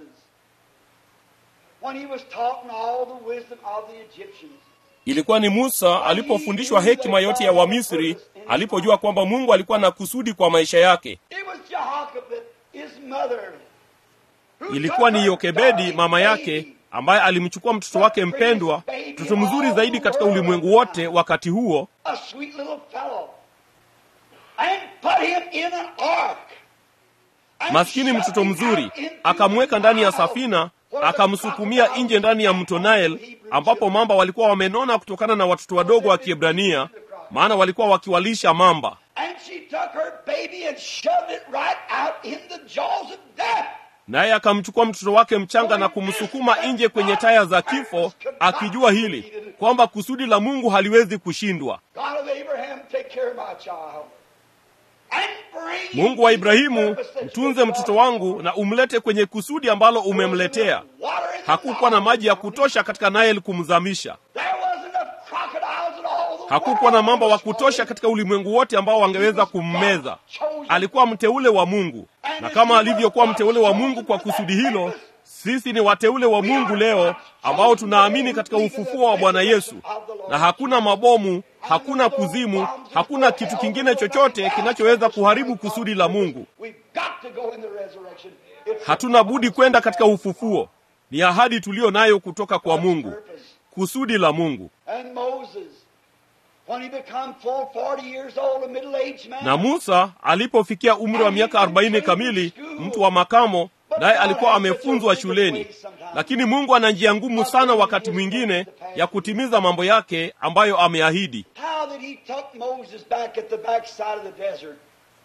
when he was taught in all the wisdom of the Egyptians. ilikuwa ni musa alipofundishwa hekima yote ya wamisri alipojua kwamba mungu alikuwa na kusudi kwa maisha yake It was Jehoshaphat, his mother. who ilikuwa took ni her yokebedi darling mama yake baby, ambaye alimchukua mtoto wake mpendwa mtoto mzuri zaidi katika ulimwengu wote wakati huo a sweet little fellow, and put him in an ark. and maskini shoved mtoto him mzuri out into akamweka the ndani ya Nile, safina where the akamsukumia crocodiles nje ndani ya mto Nile Hebrew ambapo children. mamba walikuwa wamenona kutokana na watoto wadogo wa Kiebrania maana walikuwa wakiwalisha mamba And she took her baby and shoved it right out in the jaws of death. naye akamchukua mtoto wake mchanga na kumsukuma nje kwenye taya za kifo akijua hili kwamba kusudi la Mungu haliwezi kushindwa God of Abraham, take care of my child. And bring him Mungu wa to the Ibrahimu purpose that mtunze you mtoto called wangu na umlete kwenye kusudi ambalo umemletea Water in the hakukuwa na Nile. maji ya kutosha katika Nile kumzamisha There wasn't enough crocodiles in all the hakukuwa na world mamba wa to swallow kutosha him. katika ulimwengu wote ambao wangeweza kummeza alikuwa mteule wa mungu na kama alivyokuwa mteule wa mungu kwa kusudi hilo sisi ni wateule wa mungu leo ambao tunaamini katika ufufuo wa bwana yesu na hakuna mabomu hakuna kuzimu hakuna kitu kingine chochote kinachoweza kuharibu kusudi la mungu We've got to go in the resurrection. It's hatuna budi kwenda katika ufufuo ni ahadi tuliyo nayo kutoka kwa mungu purpose. kusudi la mungu And Moses, when he become full 40 years old, a middle-aged man, na musa alipofikia umri wa miaka arobaini kamili mtu wa makamo naye alikuwa amefunzwa shuleni lakini mungu ana njia ngumu sana wakati mwingine ya kutimiza mambo yake ambayo ameahidi how that he took Moses back at the backside of the desert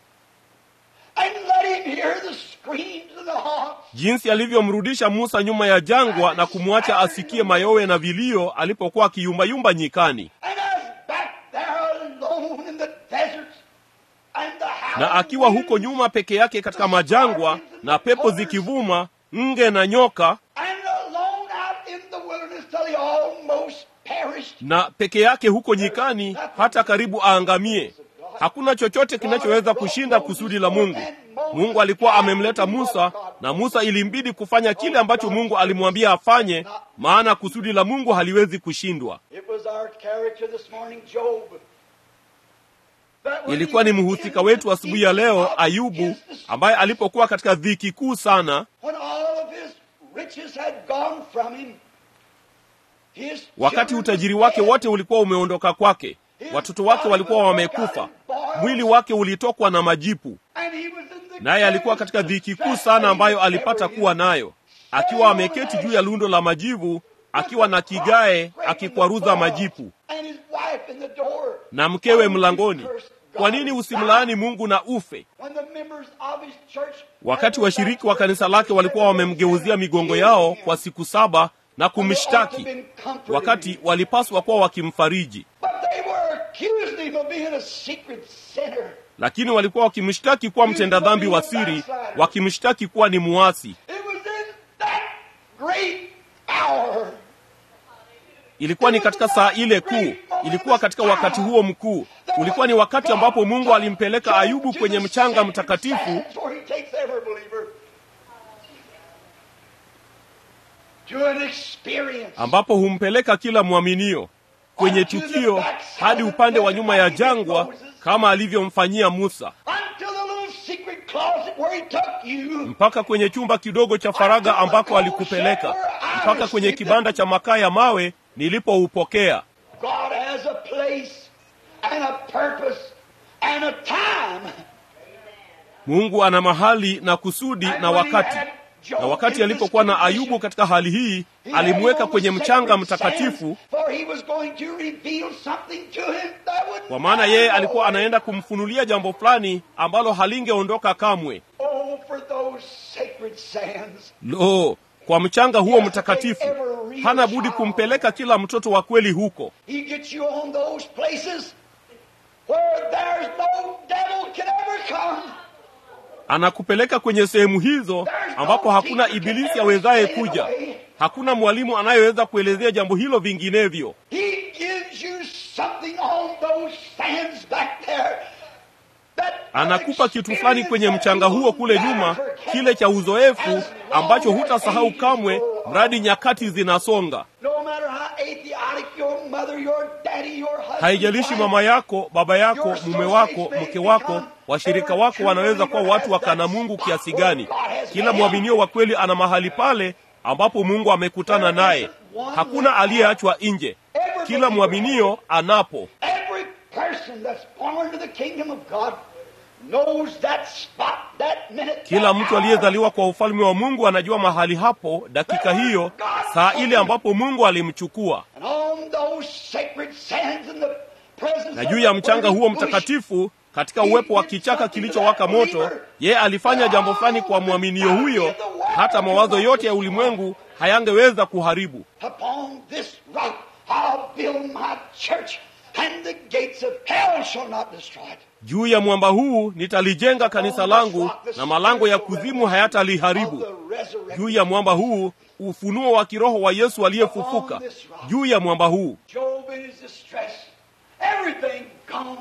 and let him hear the screams of the hawks. jinsi alivyomrudisha musa nyuma ya jangwa na kumwacha asikie mayowe na vilio alipokuwa akiyumbayumba nyikani And I was back there alone in the desert and the na akiwa huko nyuma peke yake katika majangwa na pepo zikivuma nge na nyoka and alone out in the wilderness till he almost perished. na peke yake huko nyikani hata karibu aangamie hakuna chochote kinachoweza kushinda kusudi la mungu mungu alikuwa amemleta musa na musa ilimbidi kufanya kile ambacho mungu alimwambia afanye maana kusudi la mungu haliwezi kushindwa It was our character this morning, Job. That when ilikuwa ni he was mhusika in wetu the asubuhi ya leo deep of ayubu his ambaye alipokuwa katika dhiki kuu sana When all of his riches had gone from him, his wakati children utajiri were wake dead. wote ulikuwa umeondoka kwake watoto wake walikuwa wamekufa mwili wake ulitokwa na majipu And he was in the naye alikuwa katika dhiki kuu sana ambayo alipata kuwa nayo akiwa ameketi juu ya lundo la majivu akiwa na kigae akikwaruza majipu And his wife in the door. na mkewe mlangoni kwa nini usimlaani mungu na ufe When the members of his church wakati washiriki wa kanisa lake walikuwa wamemgeuzia migongo yao kwa siku saba na kumshtaki wakati walipaswa kuwa wakimfariji But they were accusing him of being a secret sinner. lakini walikuwa wakimshtaki kuwa mtenda dhambi wa siri wakimshtaki kuwa ni muasi It was in that great hour. ilikuwa ni katika saa ile kuu ilikuwa katika wakati huo mkuu ulikuwa ni wakati ambapo mungu alimpeleka ayubu kwenye mchanga mtakatifu Where he takes every believer to an experience. ambapo humpeleka kila mwaminio kwenye tukio hadi upande wa nyuma ya jangwa kama alivyomfanyia musa Until the little secret closet where he took you. mpaka kwenye chumba kidogo cha faragha ambako alikupeleka mpaka kwenye kibanda cha makaa ya mawe nilipoupokea God has a place and a purpose and a time mungu ana mahali na kusudi na wakati na wakati alipokuwa na ayubu katika hali hii alimweka kwenye mchanga mtakatifu kwa maana yeye alikuwa anaenda kumfunulia jambo fulani ambalo halingeondoka kamwe Oh, for those sacred sands. lo kwa mchanga huo mtakatifu hana budi kumpeleka kila mtoto wa kweli huko He gets you on those places where there's no devil can ever come. anakupeleka kwenye sehemu hizo ambapo hakuna ibilisi awezaye kuja hakuna mwalimu anayeweza kuelezea jambo hilo vinginevyo He gives you something on those sands back there. that anakupa kitu fulani kwenye mchanga huo kule nyuma kile cha uzoefu ambacho hutasahau kamwe mradi nyakati zinasonga No matter how atheistic your mother, your daddy, your husband, haijalishi wife, mama yako baba yako mume wako mke wako washirika wako wanaweza kuwa watu wakana mungu kiasi gani kila mwaminio wa kweli ana mahali pale ambapo mungu amekutana naye hakuna aliyeachwa nje kila mwaminio anapo Every person that's born to the kingdom of God knows that spot, that minute. kila that mtu hour. aliyezaliwa kwa ufalme wa mungu anajua mahali hapo dakika hiyo saa ile ambapo mungu alimchukua And on those sacred sands in the presence na of juu ya the mchanga burning huo bush, mtakatifu katika uwepo wa kichaka kilichowaka moto yeye alifanya jambo fulani kwa mwaminio huyo hata mawazo yote ya ulimwengu hayangeweza kuharibu Upon this rock I'll build my church, and the gates of hell shall not destroy it. juu ya mwamba huu nitalijenga kanisa langu na malango ya kuzimu hayataliharibu juu ya mwamba huu ufunuo wa kiroho wa yesu aliyefufuka juu ya mwamba huu Job in his distress, everything gone.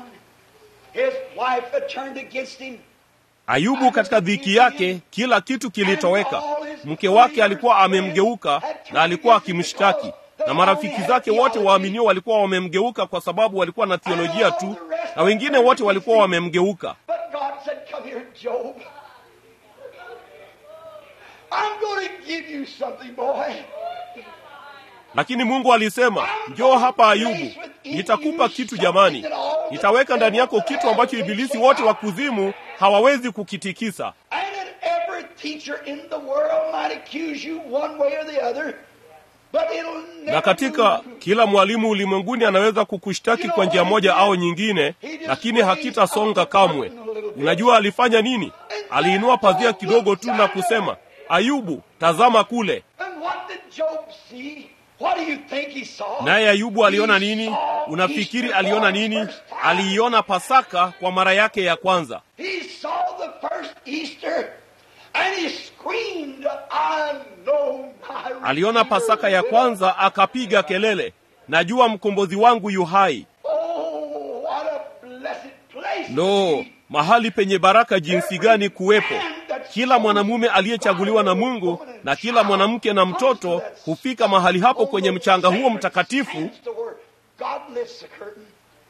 His wife had turned against him. ayubu katika dhiki yake kila kitu kilitoweka mke wake alikuwa amemgeuka na alikuwa akimshtaki na marafiki zake wote waaminio walikuwa wamemgeuka kwa sababu walikuwa na theolojia tu na wengine wote walikuwa wamemgeuka But God said, Come here, Job. I'm going to give you something, boy. lakini mungu alisema njoo hapa ayubu nitakupa kitu jamani nitaweka ndani yako kitu ambacho ibilisi wote wa kuzimu hawawezi kukitikisa And that every teacher in the world might accuse you one way or the other, but it'll never na katika move. kila mwalimu ulimwenguni anaweza kukushtaki kwa njia moja au nyingine lakini hakitasonga kamwe unajua alifanya nini aliinua pazia kidogo tu na kusema ayubu tazama kule And what did Job see? What do you think he saw? naye ayubu aliona He nini saw unafikiri Easter aliona for the nini first time. aliiona pasaka kwa mara yake ya kwanza He saw the first Easter and he screamed, I know my aliona Redeemer pasaka ya liveth." kwanza akapiga kelele najua mkombozi wangu yu hai Oh, what a blessed place. lo to be. mahali penye baraka jinsi gani kuwepo kila mwanamume aliyechaguliwa na mungu na kila mwanamke na mtoto hufika mahali hapo kwenye mchanga huo mtakatifu God lifts the curtain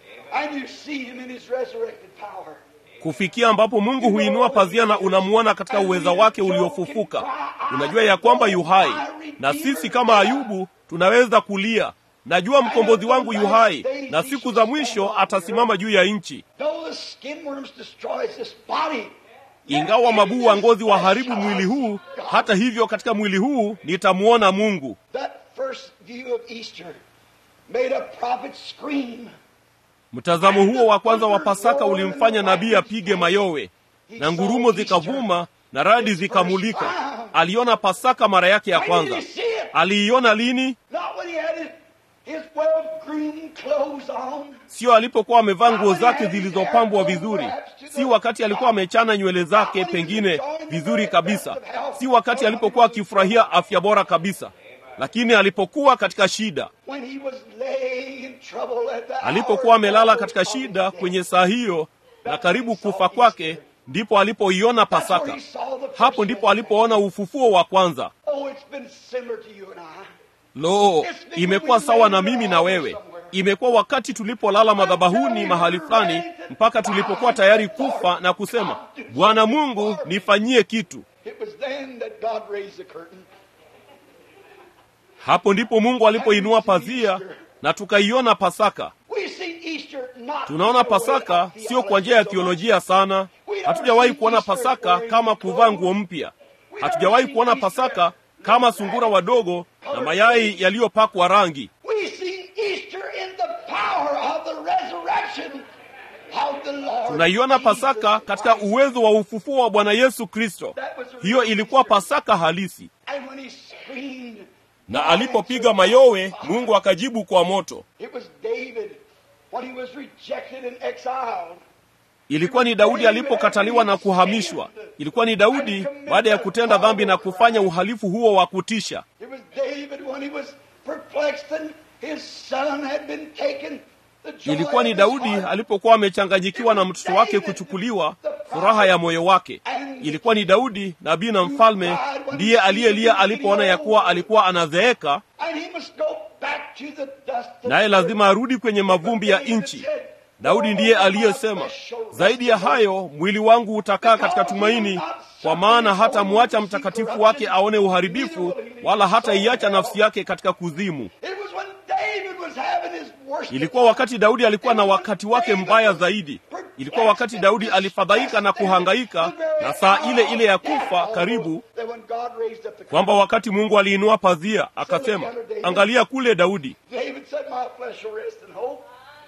and you see him in his resurrected power. kufikia ambapo mungu huinua pazia na unamuona katika uweza wake uliofufuka unajua ya kwamba yu hai na sisi kama ayubu tunaweza kulia najua mkombozi wangu yu hai na siku za mwisho atasimama juu ya nchi Though the skin worms destroys this body, ingawa mabuu wa ngozi waharibu mwili huu hata hivyo katika mwili huu nitamwona mungu that first view of Easter made a prophet scream. mtazamo huo wa kwanza wa pasaka ulimfanya nabii apige mayowe na ngurumo zikavuma na radi zikamulika aliona pasaka mara yake ya When did kwanza he see it? aliiona lini Not when he had his, his well-groomed clothes on. sio alipokuwa amevaa nguo zake zilizopambwa vizuri si wakati alikuwa amechana nywele zake pengine vizuri kabisa si wakati alipokuwa akifurahia afya bora kabisa lakini alipokuwa katika shida When he was laying in trouble at the alipokuwa hour amelala of katika death. shida kwenye saa hiyo na karibu kufa kwake ndipo alipoiona pasaka hapo ndipo alipoona ufufuo wa kwanza Oh, it's been similar to you and I. lo imekuwa sawa na mimi na wewe imekuwa wakati tulipolala madhabahuni mahali fulani mpaka tulipokuwa tayari kufa na kusema bwana mungu nifanyie kitu It was then that God raised the curtain. hapo ndipo mungu alipoinua pazia na tukaiona pasaka We see Easter not tunaona pasaka sio kwa njia ya theolojia sana Hatujawahi kuona Pasaka kama kuvaa nguo mpya. Hatujawahi kuona Pasaka kama sungura wadogo na mayai yaliyopakwa rangi. We see Easter in the power of the resurrection of the Lord. Tunaiona Pasaka katika uwezo wa ufufuo wa Bwana Yesu Kristo. Hiyo ilikuwa Pasaka halisi. And when he screamed, Na alipopiga mayowe, Mungu akajibu kwa moto. it was David when he was rejected and exiled. Ilikuwa ni Daudi alipokataliwa na kuhamishwa. Ilikuwa ni Daudi baada ya kutenda dhambi na kufanya uhalifu huo wa kutisha. It was David when he was perplexed and his son had been taken. The joy Ilikuwa ni of his Daudi heart. alipokuwa amechanganyikiwa na mtoto wake kuchukuliwa, furaha ya moyo wake. Ilikuwa ni Daudi nabii na mfalme ndiye aliyelia alipoona ya kuwa alikuwa anazeeka, And he must go back to the dust of naye lazima arudi kwenye mavumbi ya nchi. Daudi ndiye aliyesema, zaidi ya hayo mwili wangu utakaa katika tumaini, kwa maana hata mwacha mtakatifu wake aone uharibifu, wala hata iacha nafsi yake katika kuzimu. It was when David was having his worst Ilikuwa wakati Daudi alikuwa na wakati wake mbaya zaidi. Ilikuwa wakati Daudi alifadhaika na kuhangaika na saa ile ile ya kufa karibu, that when God raised up the kwamba wakati Mungu aliinua pazia akasema, angalia kule Daudi. David said, My flesh shall rest in hope.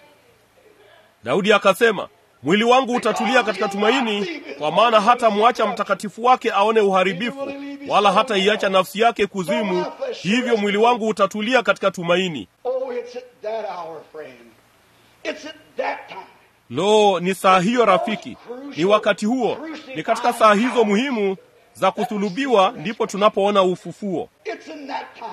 Daudi akasema, mwili wangu utatulia katika tumaini, kwa maana hata mwacha mtakatifu wake aone uharibifu, wala hata iacha nafsi yake kuzimu. Hivyo mwili wangu utatulia katika tumaini. Oh, it's at that hour, friend. It's at that time. Lo, ni saa hiyo rafiki, ni wakati huo, ni katika saa hizo muhimu za kusulubiwa ndipo tunapoona ufufuo. It's in that time.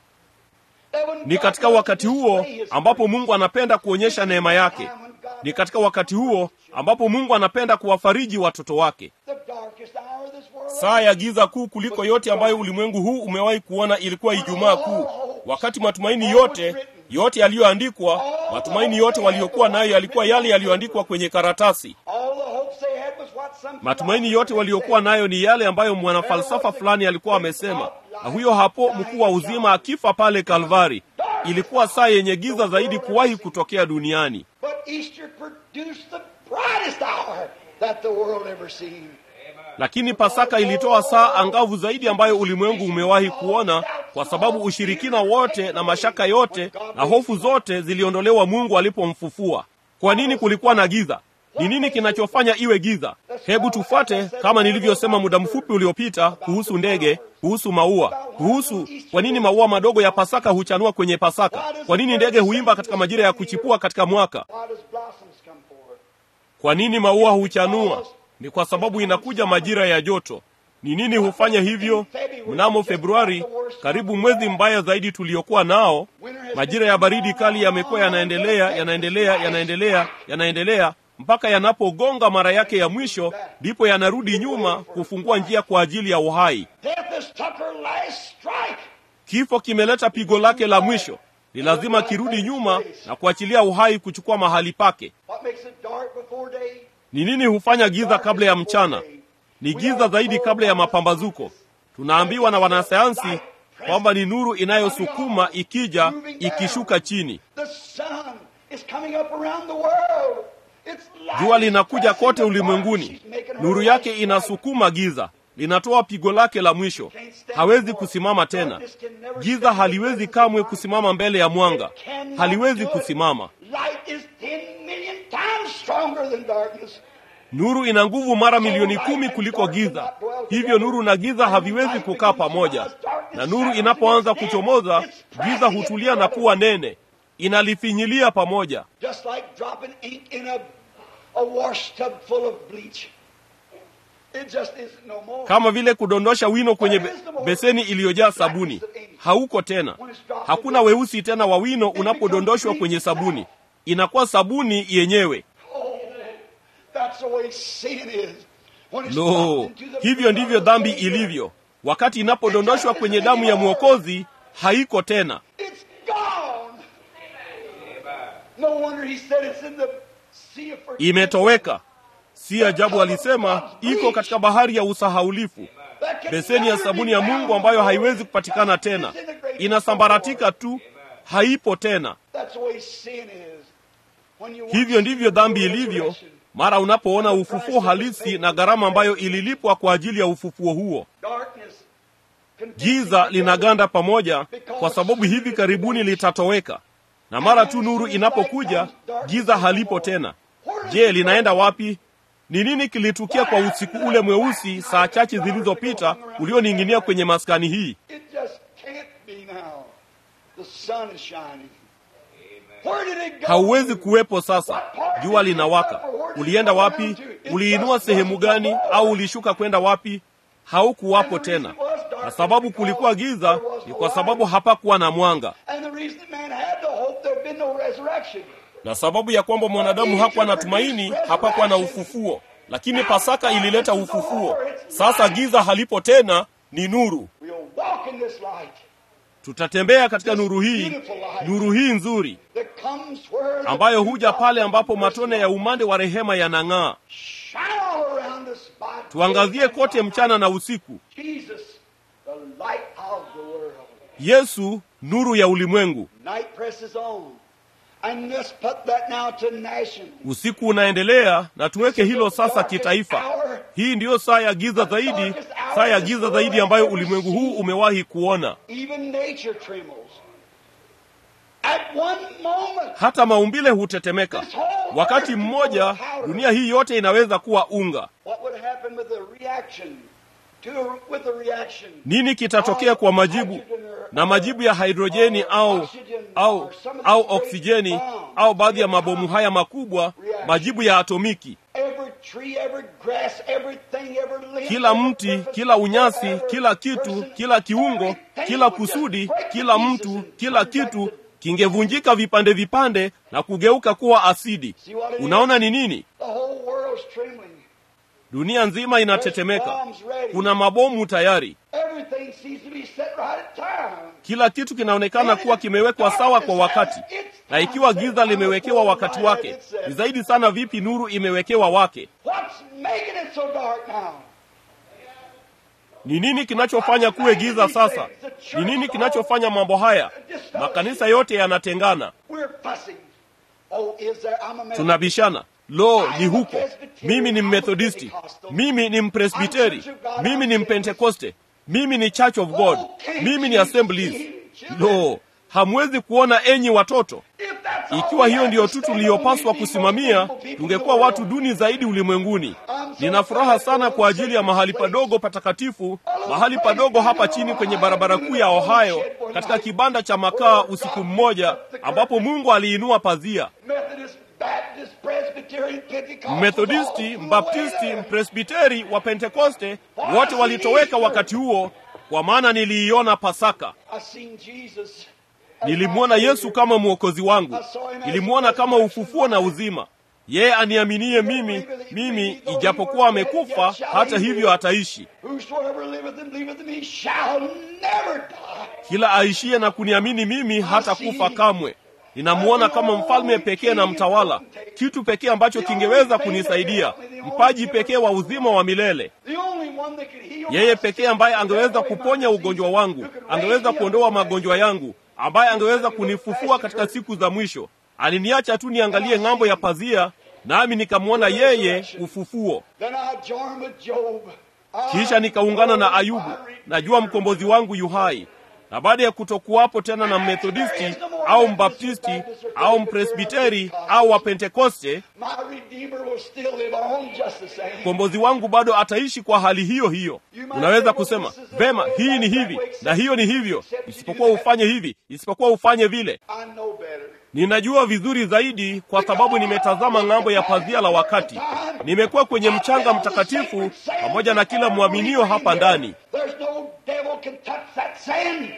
That when Ni God katika wants wakati to huo display his ambapo Mungu anapenda kuonyesha neema yake. Ni katika wakati huo ambapo Mungu anapenda kuwafariji watoto wake. The darkest hour of this world. Saa ya giza kuu kuliko yote ambayo ulimwengu huu umewahi kuona ilikuwa Ijumaa Kuu, wakati matumaini yote yote yaliyoandikwa, matumaini yote waliokuwa nayo yalikuwa yale yaliyoandikwa kwenye karatasi. All the hopes they had was what some Matumaini yote waliokuwa nayo ni yale ambayo mwanafalsafa fulani alikuwa amesema, na huyo hapo mkuu wa uzima akifa pale Kalvari. Ilikuwa saa yenye giza zaidi kuwahi kutokea duniani, But Easter produced the brightest hour that the world ever seen. lakini Pasaka ilitoa saa angavu zaidi ambayo ulimwengu umewahi kuona, kwa sababu ushirikina wote na mashaka yote na hofu zote ziliondolewa Mungu alipomfufua. Kwa nini kulikuwa na giza? Ni nini kinachofanya iwe giza? Hebu tufuate kama nilivyosema muda mfupi uliopita kuhusu ndege, kuhusu maua, kuhusu kwa nini maua madogo ya Pasaka huchanua kwenye Pasaka, kwa nini ndege huimba katika majira ya kuchipua katika mwaka, Why does blossoms come forward? kwa nini maua huchanua? Ni kwa sababu inakuja majira ya joto. Ni nini hufanya hivyo? Mnamo Februari, karibu mwezi mbaya zaidi tuliokuwa nao, majira ya baridi kali yamekuwa yanaendelea, yanaendelea, yanaendelea, yanaendelea mpaka yanapogonga mara yake ya mwisho, ndipo yanarudi nyuma kufungua njia kwa ajili ya uhai. Death has took her last strike. Kifo kimeleta pigo lake la mwisho, ni lazima kirudi nyuma na kuachilia uhai kuchukua mahali pake. What makes it dark before day? Ni nini hufanya giza kabla ya mchana? Ni giza zaidi kabla ya mapambazuko. Tunaambiwa na wanasayansi kwamba ni nuru inayosukuma ikija, ikishuka chini. The sun is coming up around the world. It's light Jua is linakuja pressing kote the ulimwenguni, dark. She's making her nuru way yake straight. inasukuma giza, linatoa pigo lake la mwisho. Hawezi kusimama tena. Giza haliwezi kamwe kusimama mbele ya mwanga, haliwezi kusimama. Light is 10 million times stronger than darkness. Nuru ina nguvu mara milioni kumi kuliko giza. Hivyo nuru na giza haviwezi kukaa pamoja, na nuru inapoanza kuchomoza, giza hutulia na kuwa nene, inalifinyilia pamoja, Just like dropping ink in a, a wash tub full of bleach. It just isn't no more. kama vile kudondosha wino kwenye be beseni iliyojaa sabuni. Hauko tena, hakuna weusi tena wa wino unapodondoshwa kwenye sabuni, inakuwa sabuni yenyewe. Oh, that's the way sin is. When it's Lo, dropped into the hivyo ndivyo dhambi ilivyo. Wakati inapodondoshwa kwenye damu ya Mwokozi, haiko tena. It's gone. No wonder he said it's in the sea of forgetfulness. imetoweka. Si ajabu alisema iko katika bahari ya usahaulifu, That can beseni ya never sabuni be ya found Mungu ambayo no more. haiwezi kupatikana tena, Disintegrated. inasambaratika tu, haipo tena. That's the way sin is. When you Hivyo want ndivyo dhambi the ilivyo. resurrection, mara unapoona ufufuo halisi na gharama ambayo ililipwa kwa ajili ya ufufuo huo Darkness giza linaganda pamoja kwa sababu hivi karibuni litatoweka na mara tu nuru inapokuja giza halipo tena je linaenda wapi ni nini kilitukia kwa usiku ule mweusi saa chache zilizopita ulioning'inia kwenye maskani hii It just can't be now. The sun is shining. Where did it go? hauwezi kuwepo sasa jua linawaka ulienda wapi uliinua sehemu gani au ulishuka kwenda wapi haukuwapo tena na sababu kulikuwa giza ni kwa sababu hapakuwa na mwanga And the reason man had no hope, there'd been no resurrection. na sababu ya kwamba mwanadamu hakuwa na tumaini hapakuwa na ufufuo lakini pasaka ilileta ufufuo sasa giza halipo tena ni nuru We'll walk in this light tutatembea katika nuru hii nuru hii nzuri that comes where the ambayo huja pale ambapo matone ya umande wa rehema yanang'aa shine all around us by tuangazie kote mchana na usiku Jesus, the light of the world. yesu nuru ya ulimwengu Night presses on. And let's put that now to national. usiku unaendelea na tuweke hilo sasa kitaifa hii ndiyo saa ya giza zaidi saa ya giza zaidi ambayo ulimwengu huu umewahi kuona Even nature trembles. At one moment, hata maumbile hutetemeka wakati mmoja dunia hii yote inaweza kuwa unga what would happen with the reaction? To, with the reaction nini kitatokea kwa majibu na majibu ya hidrojeni au au au oksijeni au baadhi ya mabomu haya makubwa majibu ya atomiki Every tree, every grass, everything, every leaf, kila every mti purpose, kila unyasi every kila kitu person, kila kiungo everything kila would just kusudi break to kila pieces mtu and kila turn back kitu to- kingevunjika vipande vipande na kugeuka kuwa asidi See what it is? unaona ni nini The whole world's trembling. dunia nzima inatetemeka kuna mabomu tayari Everything seems to be set right at time. kila kitu kinaonekana kuwa kimewekwa sawa kwa wakati na ikiwa giza limewekewa wakati wake ni zaidi sana vipi nuru imewekewa wake What's making it so dark now? ni nini kinachofanya kuwe giza sasa ni nini kinachofanya mambo haya makanisa yote yanatengana We're fussing. Oh, is there? I'm a Methodist. tunabishana lo ni huko mimi ni mmethodisti mimi ni mpresbiteri mimi ni mpentekoste mimi ni church of god mimi ni assemblies lo hamwezi kuona enyi watoto If that's all ikiwa we hiyo have ndiyo to tu stand on, tuliyopaswa we'd be kusimamia most people in tungekuwa the watu world. duni zaidi ulimwenguni nina furaha sana kwa ajili ya mahali padogo patakatifu mahali padogo hapa chini kwenye barabara kuu ya ohio katika kibanda cha makaa usiku mmoja ambapo mungu aliinua pazia Methodist, Baptist, Presbyterian, Pentecostal, mmethodisti all mbaptisti way mpresbiteri wa pentekoste wote walitoweka wakati huo kwa maana niliiona pasaka there. I seen Jesus. nilimwona yesu kama mwokozi wangu nilimwona kama ufufuo na uzima yeye aniaminie mimi mimi ijapokuwa amekufa hata hivyo ataishi Whosoever liveth and believeth in me shall never die. kila aishiye na kuniamini mimi hata kufa kamwe ninamwona kama mfalme pekee na mtawala kitu pekee ambacho kingeweza kunisaidia mpaji pekee wa uzima wa milele The only one that could heal yeye my pekee ambaye angeweza kuponya ugonjwa wangu angeweza kuondoa magonjwa yangu ambaye angeweza kunifufua katika siku za mwisho aliniacha tu niangalie ng'ambo ya pazia nami nikamwona yeye ufufuo Then I joined with Job. I kisha nikaungana na know ayubu my Redeemer. najua mkombozi wangu yuhai na baada ya kutokuwapo tena na mmethodisti au mbaptisti au mpresbiteri au wapentekoste My Redeemer will still live on just the same. mkombozi wangu bado ataishi kwa hali hiyo hiyo unaweza kusema vema hii ni hivi na hiyo ni hivyo isipokuwa ufanye hivi isipokuwa ufanye vile I know better. ninajua vizuri zaidi kwa sababu nimetazama ng'ambo ya pazia la wakati nimekuwa kwenye mchanga mtakatifu pamoja na kila mwaminio hapa ndani There's no devil can touch that sand.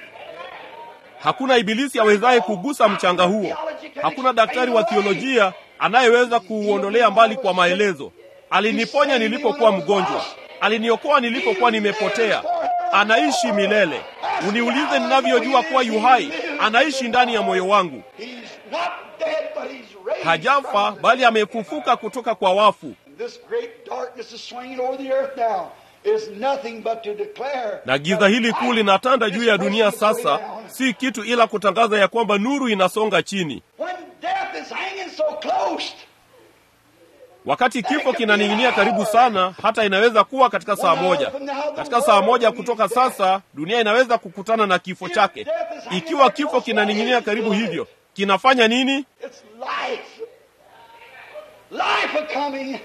hakuna ibilisi awezaye kugusa mchanga huo hakuna daktari wa thiolojia anayeweza kuuondolea mbali kwa maelezo aliniponya nilipokuwa mgonjwa aliniokoa nilipokuwa nimepotea anaishi milele uniulize ninavyojua kuwa yuhai anaishi ndani ya moyo wangu He's not dead, but he's raised hajafa from the bali dead. amefufuka kutoka kwa wafu This great darkness is swinging over the earth now. Is nothing but to declare na giza hili kuu linatanda juu ya dunia sasa si kitu ila kutangaza ya kwamba nuru inasonga chini When death is hanging so close, wakati kifo kinaning'inia karibu sana, hata inaweza kuwa katika saa moja. Katika saa moja kutoka sasa, dunia inaweza kukutana na kifo chake. Ikiwa kifo kinaning'inia karibu hivyo, kinafanya nini? It's life. Life a coming.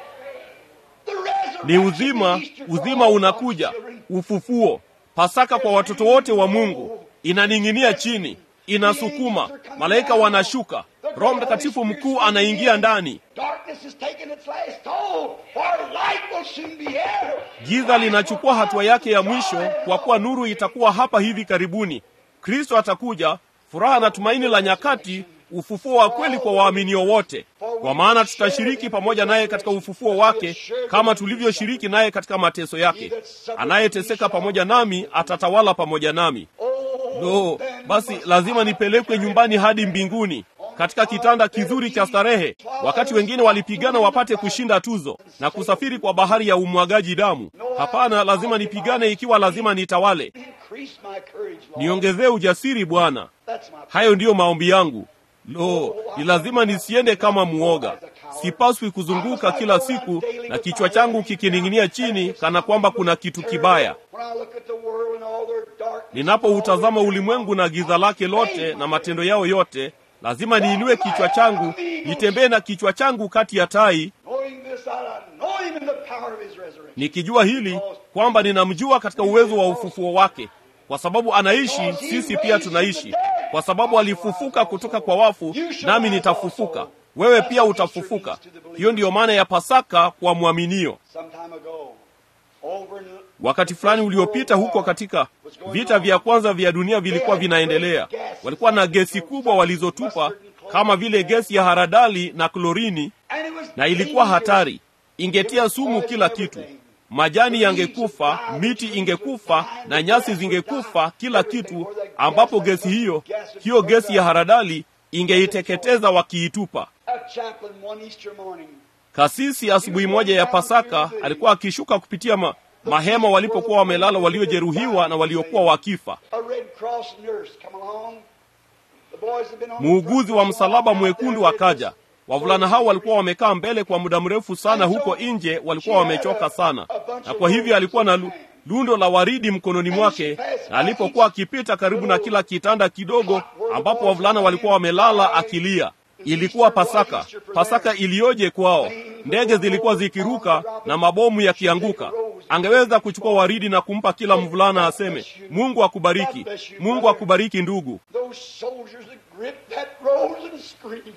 The resurrection, Ni uzima, the Easter for uzima all unakuja, God's children. ufufuo, Pasaka kwa watoto wote wa Mungu. Inaning'inia chini, inasukuma, malaika wanashuka, Roho Mtakatifu mkuu anaingia ndani, Darkness is taking its last toll, for light will soon be here. giza linachukua hatua yake ya mwisho, kwa kuwa nuru itakuwa hapa hivi karibuni. Kristo atakuja, furaha na tumaini la nyakati, ufufuo wa kweli kwa waaminio wote, kwa maana tutashiriki pamoja naye katika ufufuo wake kama tulivyoshiriki naye katika mateso yake. Anayeteseka pamoja nami atatawala pamoja nami. Lo, basi lazima nipelekwe nyumbani hadi mbinguni katika kitanda kizuri cha starehe, wakati wengine walipigana wapate kushinda tuzo na kusafiri kwa bahari ya umwagaji damu. Hapana, lazima nipigane ikiwa lazima nitawale. Increase my courage, Lord. Niongezee ujasiri Bwana. That's my Hayo ndiyo maombi yangu. Lo, ni lazima nisiende kama muoga. Sipaswi kuzunguka kila siku na kichwa changu kikining'inia chini kana kwamba kuna kitu kibaya. When I look at the world and all their darkness, Ninapoutazama ulimwengu na giza lake lote na matendo yao yote, lazima niinue kichwa changu, nitembee na kichwa changu kati ya tai, knowing this, that I know him in the power of his resurrection. nikijua hili kwamba ninamjua katika uwezo wa ufufuo wake, kwa sababu anaishi, sisi pia tunaishi, kwa sababu alifufuka kutoka kwa wafu, nami nitafufuka, wewe pia utafufuka. Hiyo ndiyo maana ya Pasaka kwa mwaminio. Some time ago, over in Wakati fulani uliopita, huko katika vita vya kwanza vya dunia vilikuwa vinaendelea, walikuwa na gesi kubwa walizotupa kama vile gesi ya haradali na klorini, and it was na ilikuwa hatari, ingetia sumu kila kitu. Majani yangekufa, miti ingekufa na nyasi zingekufa, kila kitu, ambapo gesi hiyo hiyo gesi ya haradali ingeiteketeza wakiitupa. a chaplain one Easter morning. Kasisi asubuhi moja ya Pasaka alikuwa akishuka kupitia ma, mahema walipokuwa wamelala waliojeruhiwa na waliokuwa wakifa. A Red Cross nurse come along. The boys have been on the Muuguzi front wa line msalaba out mwekundu there. akaja. Wavulana hao walikuwa wamekaa mbele kwa muda mrefu sana huko nje, walikuwa wamechoka sana, na kwa hivyo alikuwa na lu- lundo la waridi mkononi mwake, na alipokuwa akipita karibu na kila kitanda kidogo ambapo wavulana walikuwa wamelala akilia. Ilikuwa Pasaka. Pasaka iliyoje kwao! Ndege zilikuwa zikiruka na mabomu yakianguka. Angeweza kuchukua waridi na kumpa kila mvulana aseme, Mungu akubariki, Mungu akubariki ndugu. Those soldiers that gripped that rose and screamed.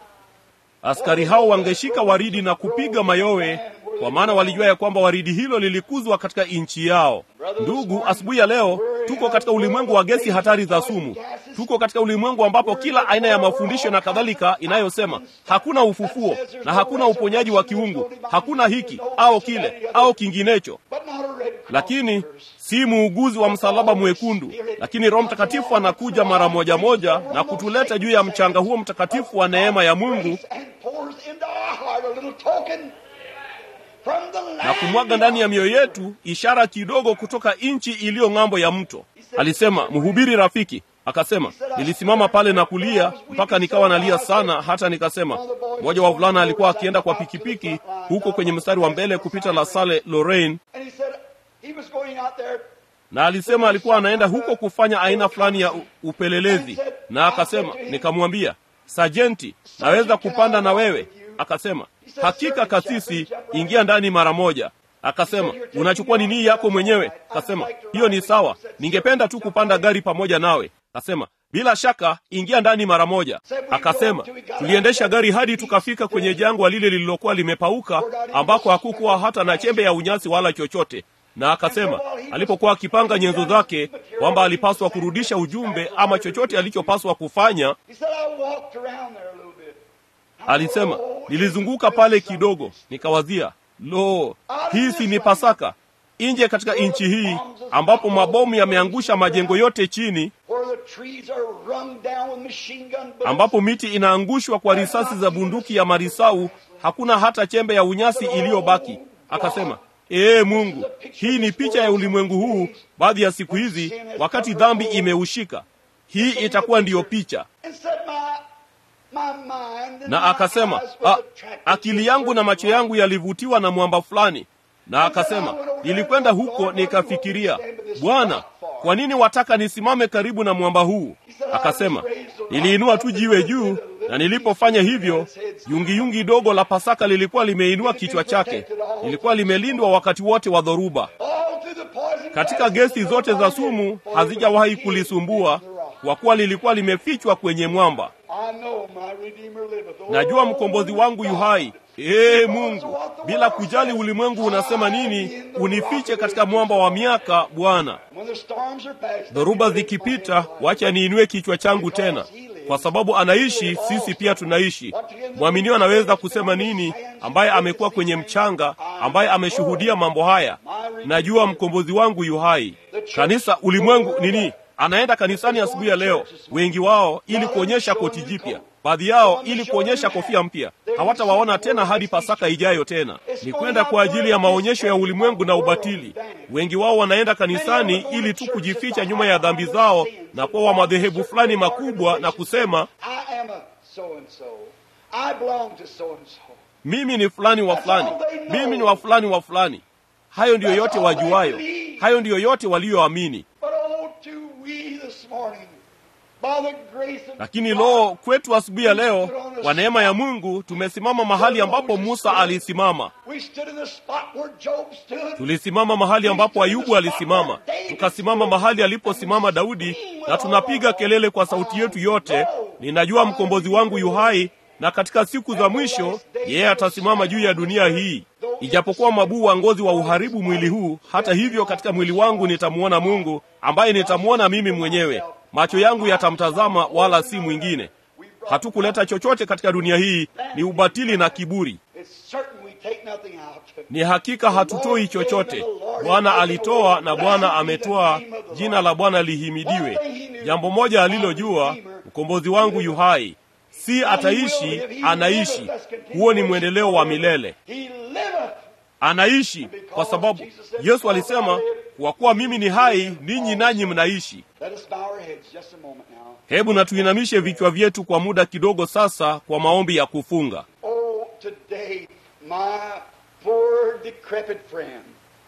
Askari hao wangeshika waridi na kupiga mayowe, kwa maana walijua ya kwamba waridi hilo lilikuzwa katika nchi yao. Ndugu, asubuhi ya leo tuko katika ulimwengu wa gesi hatari za sumu. Tuko katika ulimwengu ambapo kila aina ya mafundisho na kadhalika inayosema hakuna ufufuo na hakuna uponyaji wa kiungu, hakuna hiki au kile au kinginecho, But not a Red Cross lakini nurse. si muuguzi wa msalaba mwekundu, lakini Roho Mtakatifu anakuja mara moja moja na kutuleta juu ya mchanga huo mtakatifu wa neema ya Mungu And pours into our heart a little token from the land na kumwaga ndani ya mioyo yetu ishara kidogo kutoka nchi iliyo ng'ambo ya mto. Alisema, mhubiri rafiki akasema, nilisimama pale na kulia mpaka nikawa nalia sana, hata nikasema. Mmoja wa wavulana alikuwa akienda kwa pikipiki huko kwenye mstari wa mbele kupita La Salle Lorraine, And he said he was going out there na alisema alikuwa anaenda huko kufanya aina fulani ya u- upelelezi, na akasema, nikamwambia, sajenti, naweza kupanda na wewe? Akasema, hakika kasisi, ingia ndani mara moja. Akasema, unachukua nini yako mwenyewe? Akasema, hiyo ni sawa, ningependa tu kupanda gari pamoja nawe. Akasema, bila shaka, ingia ndani mara moja. Akasema, tuliendesha gari hadi tukafika kwenye jangwa lile lililokuwa limepauka, ambako hakukuwa hata na chembe ya unyasi wala chochote na akasema alipokuwa akipanga nyenzo zake kwamba alipaswa kurudisha ujumbe ama chochote alichopaswa kufanya, He said, I walked around there a little bit. alisema nilizunguka pale kidogo, nikawazia, lo, hii si ni Pasaka nje katika nchi hii ambapo mabomu yameangusha majengo yote chini, Where the trees are rung down with machine gun bullets. ambapo miti inaangushwa kwa risasi za bunduki ya marisau, hakuna hata chembe ya unyasi iliyobaki. Akasema, ee Mungu, hii ni picha ya ulimwengu huu baadhi ya siku hizi, wakati dhambi imeushika. Hii itakuwa ndiyo picha. And said, my My mind and na my akasema eyes was "A- attracted akili to yangu na certain macho yangu yalivutiwa na mwamba fulani na akasema nilikwenda huko nikafikiria bwana kwa nini wataka nisimame karibu na mwamba huu akasema niliinua tu jiwe juu na nilipofanya hivyo yungiyungi dogo la pasaka lilikuwa limeinua kichwa chake lilikuwa limelindwa wakati wote wa dhoruba All through the poison katika gesi zote za sumu hazijawahi kulisumbua kwa kuwa lilikuwa limefichwa kwenye mwamba I know my Redeemer liveth. Oh, najua mkombozi wangu yu hai ee mungu bila kujali ulimwengu unasema nini unifiche katika mwamba wa miaka bwana When the storms are past, dhoruba zikipita wacha niinue kichwa changu tena kwa sababu anaishi sisi pia tunaishi mwaminio anaweza kusema nini ambaye amekuwa kwenye mchanga ambaye ameshuhudia mambo haya najua mkombozi wangu yu hai kanisa ulimwengu nini anaenda kanisani asubuhi ya leo wengi wao ili kuonyesha koti jipya baadhi yao ili kuonyesha kofia mpya hawatawaona tena hadi pasaka ijayo tena ni kwenda kwa ajili ya maonyesho ya ulimwengu na ubatili wengi wao wanaenda kanisani ili tu kujificha nyuma ya dhambi zao na kuwa wa madhehebu fulani makubwa na kusema I am a so and so. I belong to so and so. mimi ni fulani wa fulani mimi ni wa fulani wa fulani hayo ndiyo yote wajuayo hayo ndiyo yote walioamini But oh, to we this morning, by the grace of lakini God, loo kwetu asubuhi ya leo kwa neema ya mungu tumesimama mahali ambapo musa alisimama we stood in the spot where Job stood. tulisimama mahali ambapo ayubu alisimama tukasimama mahali aliposimama daudi na tunapiga kelele kwa sauti yetu yote ninajua mkombozi wangu yu hai na katika siku za mwisho yeye atasimama juu ya dunia hii ijapokuwa mabuu wa ngozi wa uharibu mwili huu hata hivyo katika mwili wangu nitamwona mungu ambaye nitamwona mimi mwenyewe macho yangu yatamtazama wala si mwingine hatukuleta chochote katika dunia hii ni ubatili na kiburi It's certain we take nothing out. ni hakika hatutoi chochote bwana alitoa na bwana ametoa jina la bwana lihimidiwe jambo moja alilojua mkombozi wangu yu hai si ataishi anaishi huo ni mwendeleo wa milele He liveth. anaishi kwa sababu yesu alisema kwa kuwa mimi ni hai ninyi nanyi mnaishi Let us bow our heads just a moment now. hebu na tuinamishe vichwa vyetu kwa muda kidogo sasa kwa maombi ya kufunga Oh, today, my poor decrepit friend.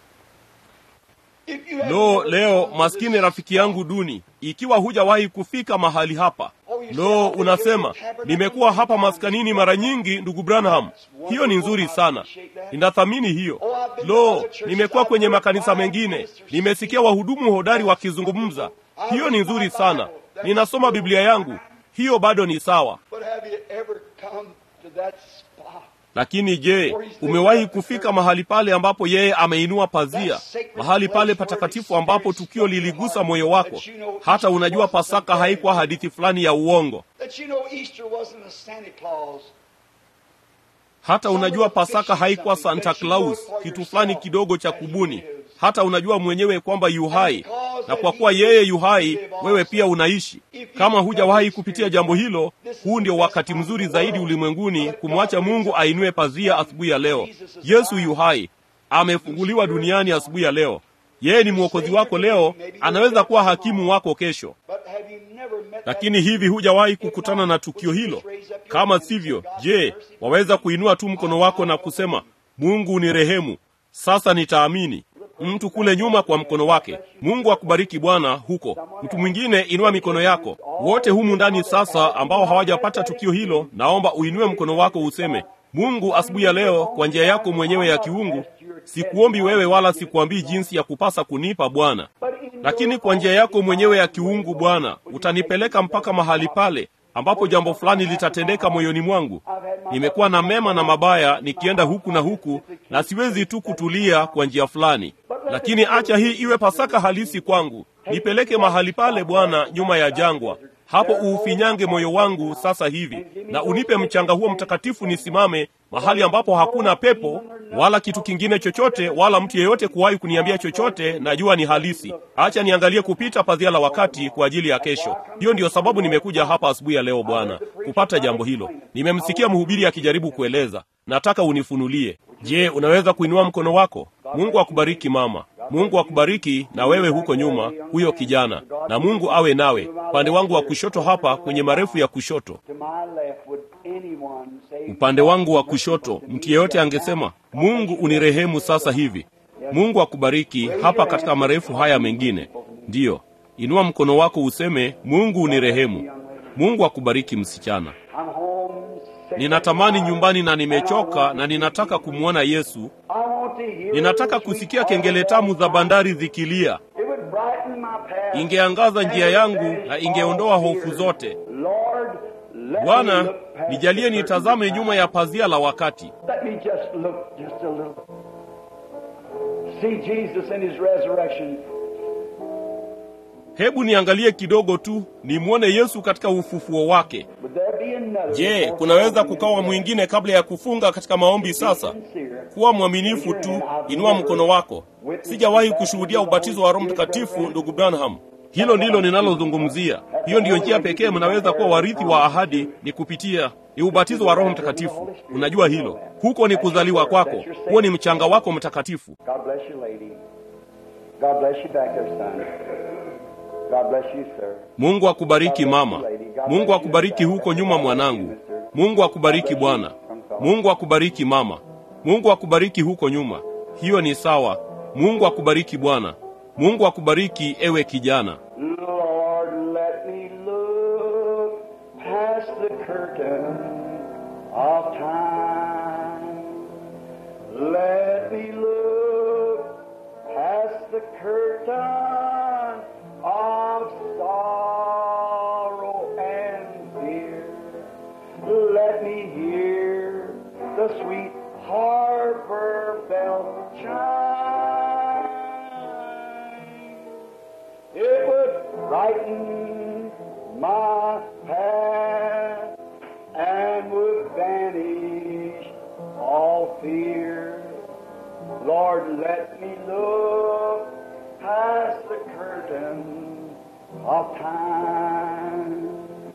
If you have lo never leo come to maskini this rafiki yangu duni ikiwa hujawahi kufika mahali hapa lo unasema nimekuwa hapa maskanini mara nyingi ndugu branham hiyo ni nzuri sana ninathamini hiyo lo nimekuwa kwenye makanisa mengine nimesikia wahudumu hodari wakizungumza hiyo ni nzuri sana ninasoma biblia yangu hiyo bado ni sawa But have you ever come to that spot? lakini je umewahi kufika mahali pale ambapo yeye ameinua pazia mahali pale patakatifu ambapo tukio liligusa moyo wako hata unajua pasaka haikuwa hadithi fulani ya uongo That you know Easter wasn't a Santa Claus. hata unajua pasaka haikuwa santa claus kitu fulani kidogo cha kubuni hata unajua mwenyewe kwamba yu hai na kwa kuwa yeye yu hai wewe pia unaishi kama hujawahi kupitia jambo hilo huu ndio wakati mzuri zaidi ulimwenguni kumwacha mungu ainue pazia asubuhi ya leo yesu yu hai amefunguliwa duniani asubuhi ya leo yeye ni mwokozi wako leo anaweza kuwa hakimu wako kesho But have you never met that lakini hivi hujawahi kukutana na tukio hilo kama sivyo je waweza kuinua tu mkono wako na kusema mungu ni rehemu sasa nitaamini mtu kule nyuma kwa mkono wake mungu akubariki bwana huko mtu mwingine inua mikono yako wote humu ndani sasa ambao hawajapata tukio hilo naomba uinue mkono wako useme mungu asubuhi ya leo kwa njia yako mwenyewe ya kiungu sikuombi wewe wala sikuambii jinsi ya kupasa kunipa bwana lakini kwa njia yako mwenyewe ya kiungu bwana utanipeleka mpaka mahali pale ambapo jambo fulani litatendeka moyoni mwangu nimekuwa na mema na mabaya nikienda huku na huku na siwezi tu kutulia kwa njia fulani lakini acha hii iwe pasaka halisi kwangu nipeleke mahali pale bwana nyuma ya jangwa hapo uufinyange moyo wangu sasa hivi na unipe mchanga huo mtakatifu nisimame mahali ambapo hakuna pepo wala kitu kingine chochote wala mtu yeyote kuwahi kuniambia chochote najua ni halisi acha niangalie kupita pazia la wakati kwa ajili ya kesho hiyo ndiyo sababu nimekuja hapa asubuhi ya leo bwana kupata jambo hilo nimemsikia mhubiri akijaribu kueleza nataka unifunulie je unaweza kuinua mkono wako mungu akubariki mama Mungu akubariki na wewe huko nyuma, huyo kijana, na Mungu awe nawe upande wangu wa kushoto hapa kwenye marefu ya kushoto. To my left, would anyone say, Upande wangu wa kushoto, mtu yeyote angesema Mungu unirehemu sasa hivi. Mungu akubariki hapa katika marefu haya mengine. Ndiyo, inua mkono wako useme Mungu unirehemu. Mungu akubariki msichana. I'm home sick Ninatamani nyumbani na nimechoka na ninataka kumwona Yesu. I want to hear Ninataka the sweet kusikia kengele tamu za bandari zikilia. It would brighten my path. Ingeangaza njia yangu na ingeondoa hofu zote. Lord, let me Bwana, look past nijalie the nitazame curtain. nyuma ya pazia la wakati. Let me just look just a little. See Jesus in his resurrection. Hebu niangalie kidogo tu, nimwone Yesu katika ufufuo wake. Would there be another? Je, kunaweza kukawa mwingine kabla ya kufunga katika maombi sasa? Sincere. Kuwa mwaminifu tu, inua mkono wako. Sijawahi kushuhudia ubatizo wa Roho Mtakatifu, ndugu Branham. Hilo ndilo ninalozungumzia. Hiyo ndiyo njia pekee mnaweza kuwa warithi wa ahadi, ni kupitia ni ubatizo wa Roho Mtakatifu. Unajua hilo, huko ni kuzaliwa kwako, huo ni mchanga wako mtakatifu. God bless you, lady. God bless you back there, son. God bless you, sir. Mungu akubariki mama. Mungu akubariki huko nyuma mwanangu. Mungu akubariki bwana. Mungu akubariki mama. Mungu akubariki huko nyuma. Hiyo ni sawa. Mungu akubariki bwana. Mungu akubariki ewe kijana. Lord, let me look past the curtain of time. Let me look past the curtain of sorrow and fear. Let me hear the sweet harbor bell chime. It would brighten my path and would banish all fear. Lord, let me look past the curtain of time.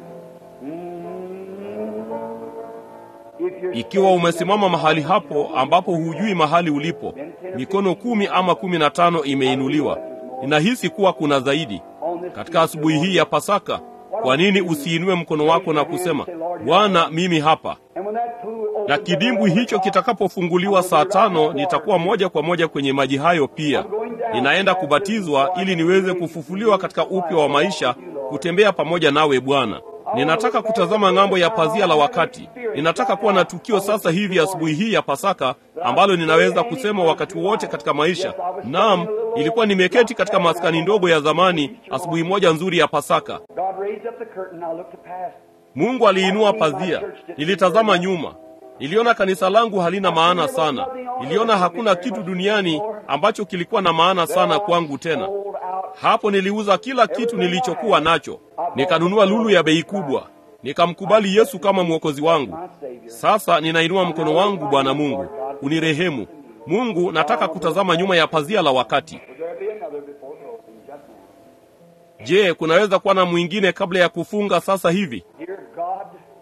Mm. If you're Ikiwa umesimama mahali hapo ambapo hujui mahali ulipo, mikono kumi ama kumi na tano imeinuliwa. Ninahisi kuwa kuna zaidi. Katika asubuhi hii ya Pasaka, kwa nini usiinue mkono wako na kusema, Bwana, mimi hapa? And when that pool opens Na up, kidimbwi hicho kitakapofunguliwa saa tano, nitakuwa moja kwa moja kwenye maji hayo pia. Ninaenda kubatizwa ili niweze kufufuliwa katika upya wa maisha, kutembea pamoja nawe Bwana. Ninataka kutazama ng'ambo ya pazia la wakati. Ninataka kuwa na tukio sasa hivi asubuhi hii ya Pasaka ambalo ninaweza kusema wakati wote katika maisha. Naam, ilikuwa nimeketi katika maskani ndogo ya zamani asubuhi moja nzuri ya Pasaka. God raised up the curtain, I looked past. Mungu aliinua pazia. Nilitazama nyuma. Niliona kanisa langu halina maana sana. Niliona hakuna kitu duniani ambacho kilikuwa na maana sana kwangu tena. Sold out. Hapo niliuza kila kitu nilichokuwa nacho. Nikanunua lulu ya bei kubwa. Nikamkubali Yesu kama mwokozi wangu. My Savior. Sasa ninainua mkono wangu, Bwana Mungu, unirehemu. Mungu, nataka kutazama nyuma ya pazia la wakati. Will there be another before closing just now? Je, kunaweza kuwa na mwingine kabla ya kufunga sasa hivi? Dear God,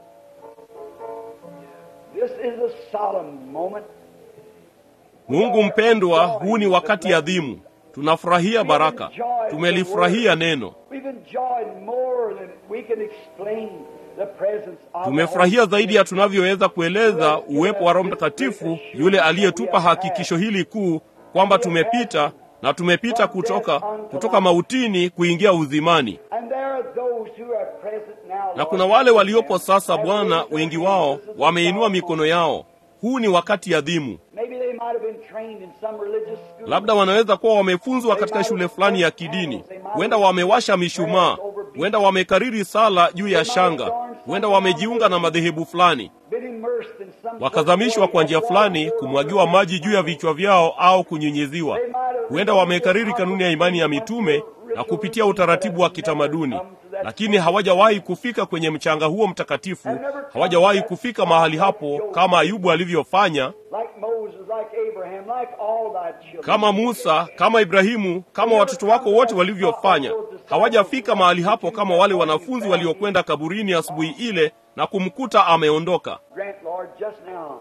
this is a solemn moment. Mungu mpendwa, huu ni wakati adhimu. Tunafurahia baraka, tumelifurahia neno, We've enjoyed more than we can explain the presence of the tumefurahia Holy zaidi ya tunavyoweza kueleza uwepo wa Roho Mtakatifu, yule aliyetupa hakikisho hili kuu kwamba tumepita na tumepita kutoka kutoka mautini kuingia uzimani. And there are those who are present now, Na kuna wale waliopo sasa, Bwana, wengi wao wameinua mikono yao. Huu ni wakati adhimu. Maybe they might have been trained in some religious school. Labda wanaweza kuwa wamefunzwa katika shule fulani ya kidini, huenda wamewasha mishumaa, huenda wamekariri sala juu ya shanga, huenda wamejiunga na madhehebu fulani, been immersed in some wakazamishwa kwa njia fulani, kumwagiwa maji juu ya vichwa vyao au kunyunyiziwa. Huenda wamekariri kanuni ya imani ya mitume na kupitia utaratibu wa kitamaduni, lakini hawajawahi kufika kwenye mchanga huo mtakatifu, hawajawahi kufika mahali hapo kama Ayubu alivyofanya, like Moses, like Abraham, like all thy children. kama Musa, kama Ibrahimu, kama watoto wako wote walivyofanya. Hawajafika mahali hapo kama wale wanafunzi waliokwenda kaburini asubuhi ile na kumkuta ameondoka. Grant, Lord, just now,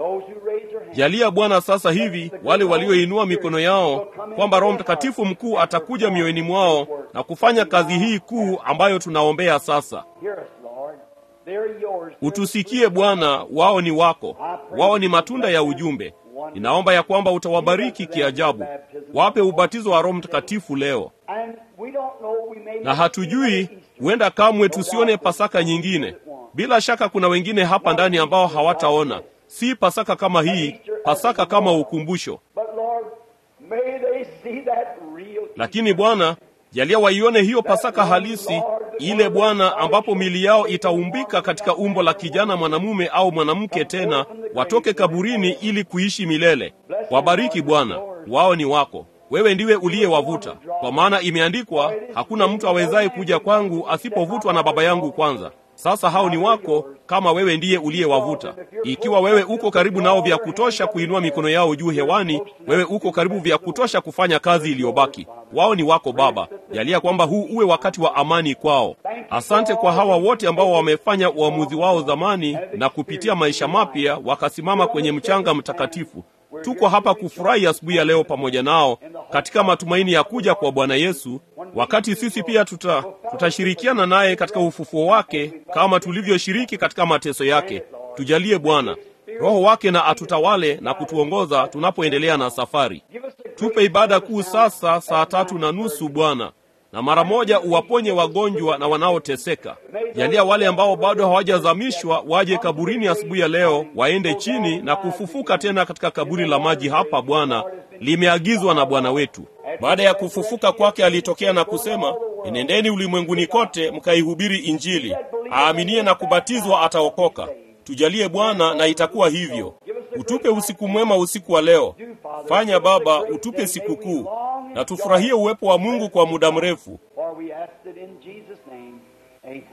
Those who raise their hands. Jalia Bwana sasa hivi wale walioinua mikono yao kwamba Roho Mtakatifu mkuu atakuja mioyoni mwao na kufanya kazi hii kuu ambayo tunaombea sasa. Hear us, Lord. They're yours. Utusikie Bwana, wao ni wako, wao ni matunda ya ujumbe. Ninaomba ya kwamba utawabariki kiajabu, wape ubatizo wa Roho Mtakatifu leo. And we don't know, we may Na not hatujui, see Easter. huenda kamwe tusione Pasaka nyingine. Bila shaka kuna wengine hapa ndani ambao hawataona, si Pasaka kama hii, Pasaka kama ukumbusho. But Lord, may they see that real Lakini Bwana, jalia waione hiyo Pasaka halisi, ile Bwana, ambapo mili yao itaumbika katika umbo la kijana mwanamume au mwanamke, tena watoke kaburini ili kuishi milele. Wabariki Bwana, wao ni wako. Wewe ndiwe uliyewavuta, kwa maana imeandikwa, hakuna mtu awezaye kuja kwangu asipovutwa na Baba yangu kwanza. Sasa hao ni wako, kama wewe ndiye uliyewavuta. Ikiwa wewe uko karibu nao vya kutosha kuinua mikono yao juu hewani, wewe uko karibu vya kutosha kufanya kazi iliyobaki. Wao ni wako Baba, jalia kwamba huu uwe wakati wa amani kwao. Asante kwa hawa wote ambao wamefanya uamuzi wao zamani na kupitia maisha mapya wakasimama kwenye mchanga mtakatifu. Tuko hapa kufurahi asubuhi ya leo pamoja nao katika matumaini ya kuja kwa Bwana Yesu, wakati sisi pia tuta tutashirikiana naye katika ufufuo wake kama tulivyoshiriki katika mateso yake. Tujalie Bwana Roho wake na atutawale na kutuongoza tunapoendelea na safari. Tupe ibada kuu sasa saa tatu na nusu Bwana, na mara moja uwaponye wagonjwa na wanaoteseka. Jalia wale ambao bado hawajazamishwa waje kaburini asubuhi ya leo, waende chini na kufufuka tena katika kaburi la maji hapa. Bwana, limeagizwa na Bwana wetu. Baada ya kufufuka kwake, alitokea na kusema, enendeni ulimwenguni kote mkaihubiri Injili, aaminie na kubatizwa ataokoka. Tujalie Bwana, na itakuwa hivyo. Utupe usiku mwema usiku wa leo. Fanya Baba, utupe sikukuu na tufurahie uwepo wa Mungu kwa muda mrefu. For we ask it in Jesus' name. Amen.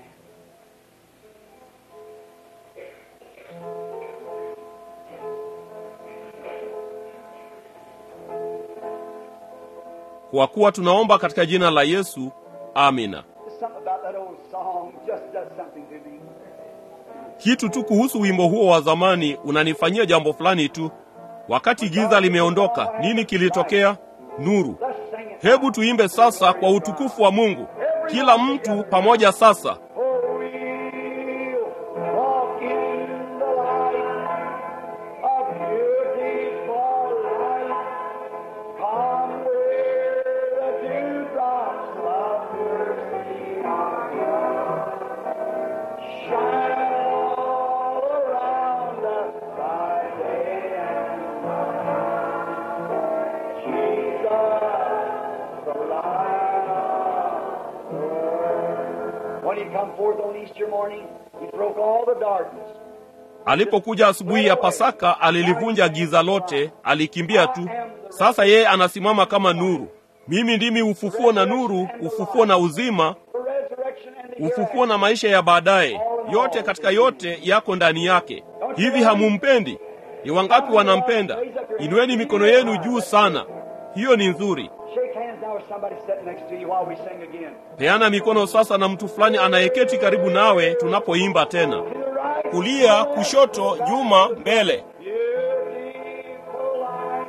Kwa kuwa tunaomba katika jina la Yesu, amina. There's something about that old song just does something to me. Kitu tu kuhusu wimbo huo wa zamani unanifanyia jambo fulani tu. Wakati giza limeondoka, nini kilitokea? Nuru. Let's sing it. Hebu tuimbe sasa kwa utukufu wa Mungu, kila mtu pamoja sasa. For we'll walk in the light of beautiful light. Come where the dewdrops of mercy are Shine all around us by day and night. Jesus, the light of the world. When he come forth on Easter morning, he broke all the darkness. Alipokuja asubuhi ya Pasaka, alilivunja giza lote, alikimbia tu. Sasa yeye anasimama kama nuru. Mimi ndimi ufufuo na nuru, ufufuo na uzima, The resurrection and the ufufuo na maisha ya baadaye. Yote katika yote yako ndani yake. Hivi hamumpendi? Ni wangapi wanampenda? Inueni mikono yenu juu sana. Hiyo ni nzuri. Shake hands now with somebody sitting next to you while we sing again. Peana mikono sasa na mtu fulani anayeketi karibu nawe tunapoimba tena. To the right, Kulia, kushoto, nyuma, mbele. beautiful light.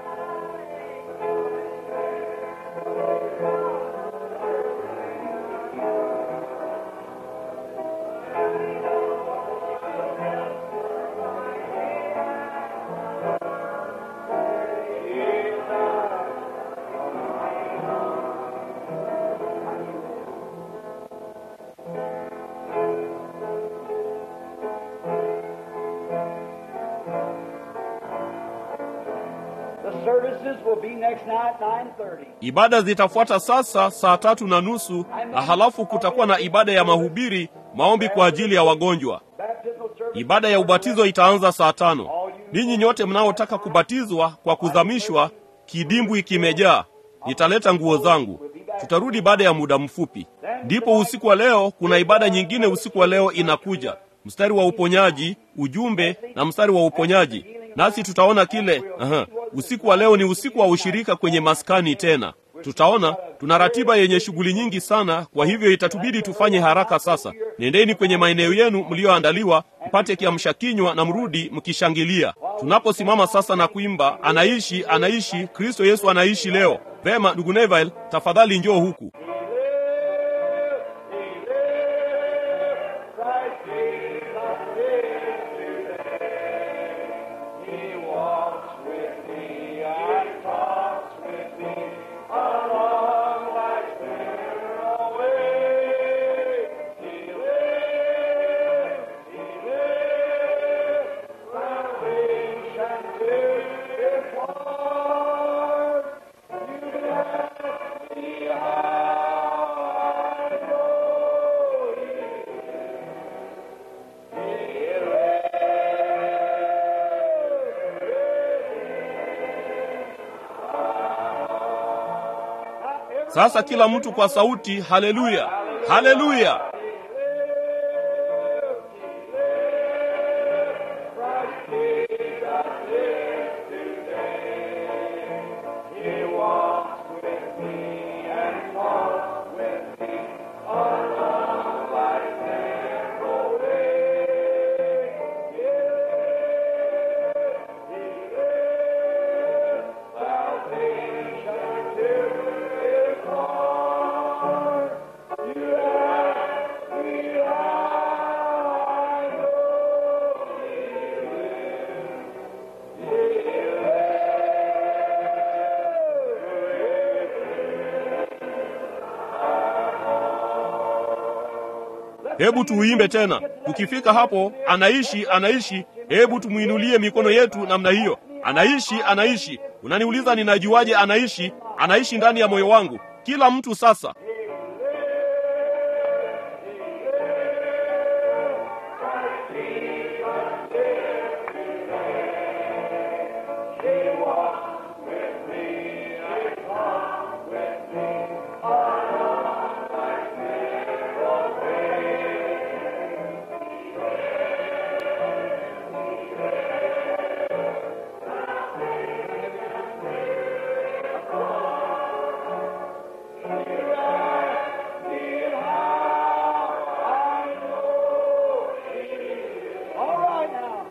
The services will be next night, 9.30. Ibada zitafuata sasa saa tatu na nusu na halafu kutakuwa na ibada ya mahubiri, maombi kwa ajili ya wagonjwa. Baptismal service. Ibada ya ubatizo itaanza saa tano. Ninyi nyote mnaotaka kubatizwa kwa kuzamishwa, kidimbwi kimejaa. Nitaleta nguo zangu. Tutarudi baada ya muda mfupi. Ndipo usiku wa leo kuna ibada nyingine. Usiku wa leo inakuja mstari wa uponyaji, ujumbe na mstari wa uponyaji, nasi tutaona kile. Aha. Usiku wa leo ni usiku wa ushirika kwenye maskani tena. Tutaona tuna ratiba yenye shughuli nyingi sana, kwa hivyo itatubidi tufanye haraka sasa. Nendeni kwenye maeneo yenu mliyoandaliwa, mpate kiamsha kinywa na mrudi mkishangilia. Tunaposimama sasa na kuimba, anaishi, anaishi, Kristo Yesu anaishi leo. Vema, ndugu Neville, tafadhali njoo huku. Sasa kila mtu kwa sauti, haleluya, haleluya! Hebu tuuimbe tena. Tukifika hapo, anaishi, anaishi, hebu tumwinulie mikono yetu namna hiyo. Anaishi, anaishi. Unaniuliza ninajuaje anaishi? Anaishi ndani ya moyo wangu. Kila mtu sasa All right now.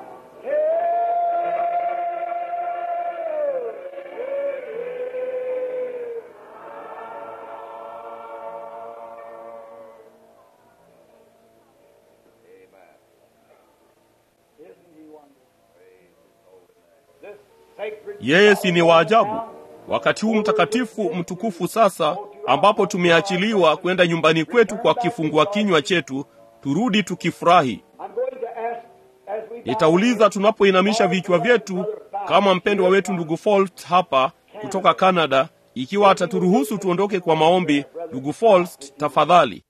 Isn't he wonderful? This sacred yeye si ni waajabu. Wakati huu mtakatifu mtukufu sasa, ambapo tumeachiliwa kwenda nyumbani kwetu kwa kifungua kinywa chetu, turudi tukifurahi. I'm going to ask as we Nitauliza tunapoinamisha vichwa vyetu, kama mpendwa wetu ndugu Folt hapa kutoka Canada, ikiwa ataturuhusu tuondoke kwa maombi. Ndugu Folt, tafadhali.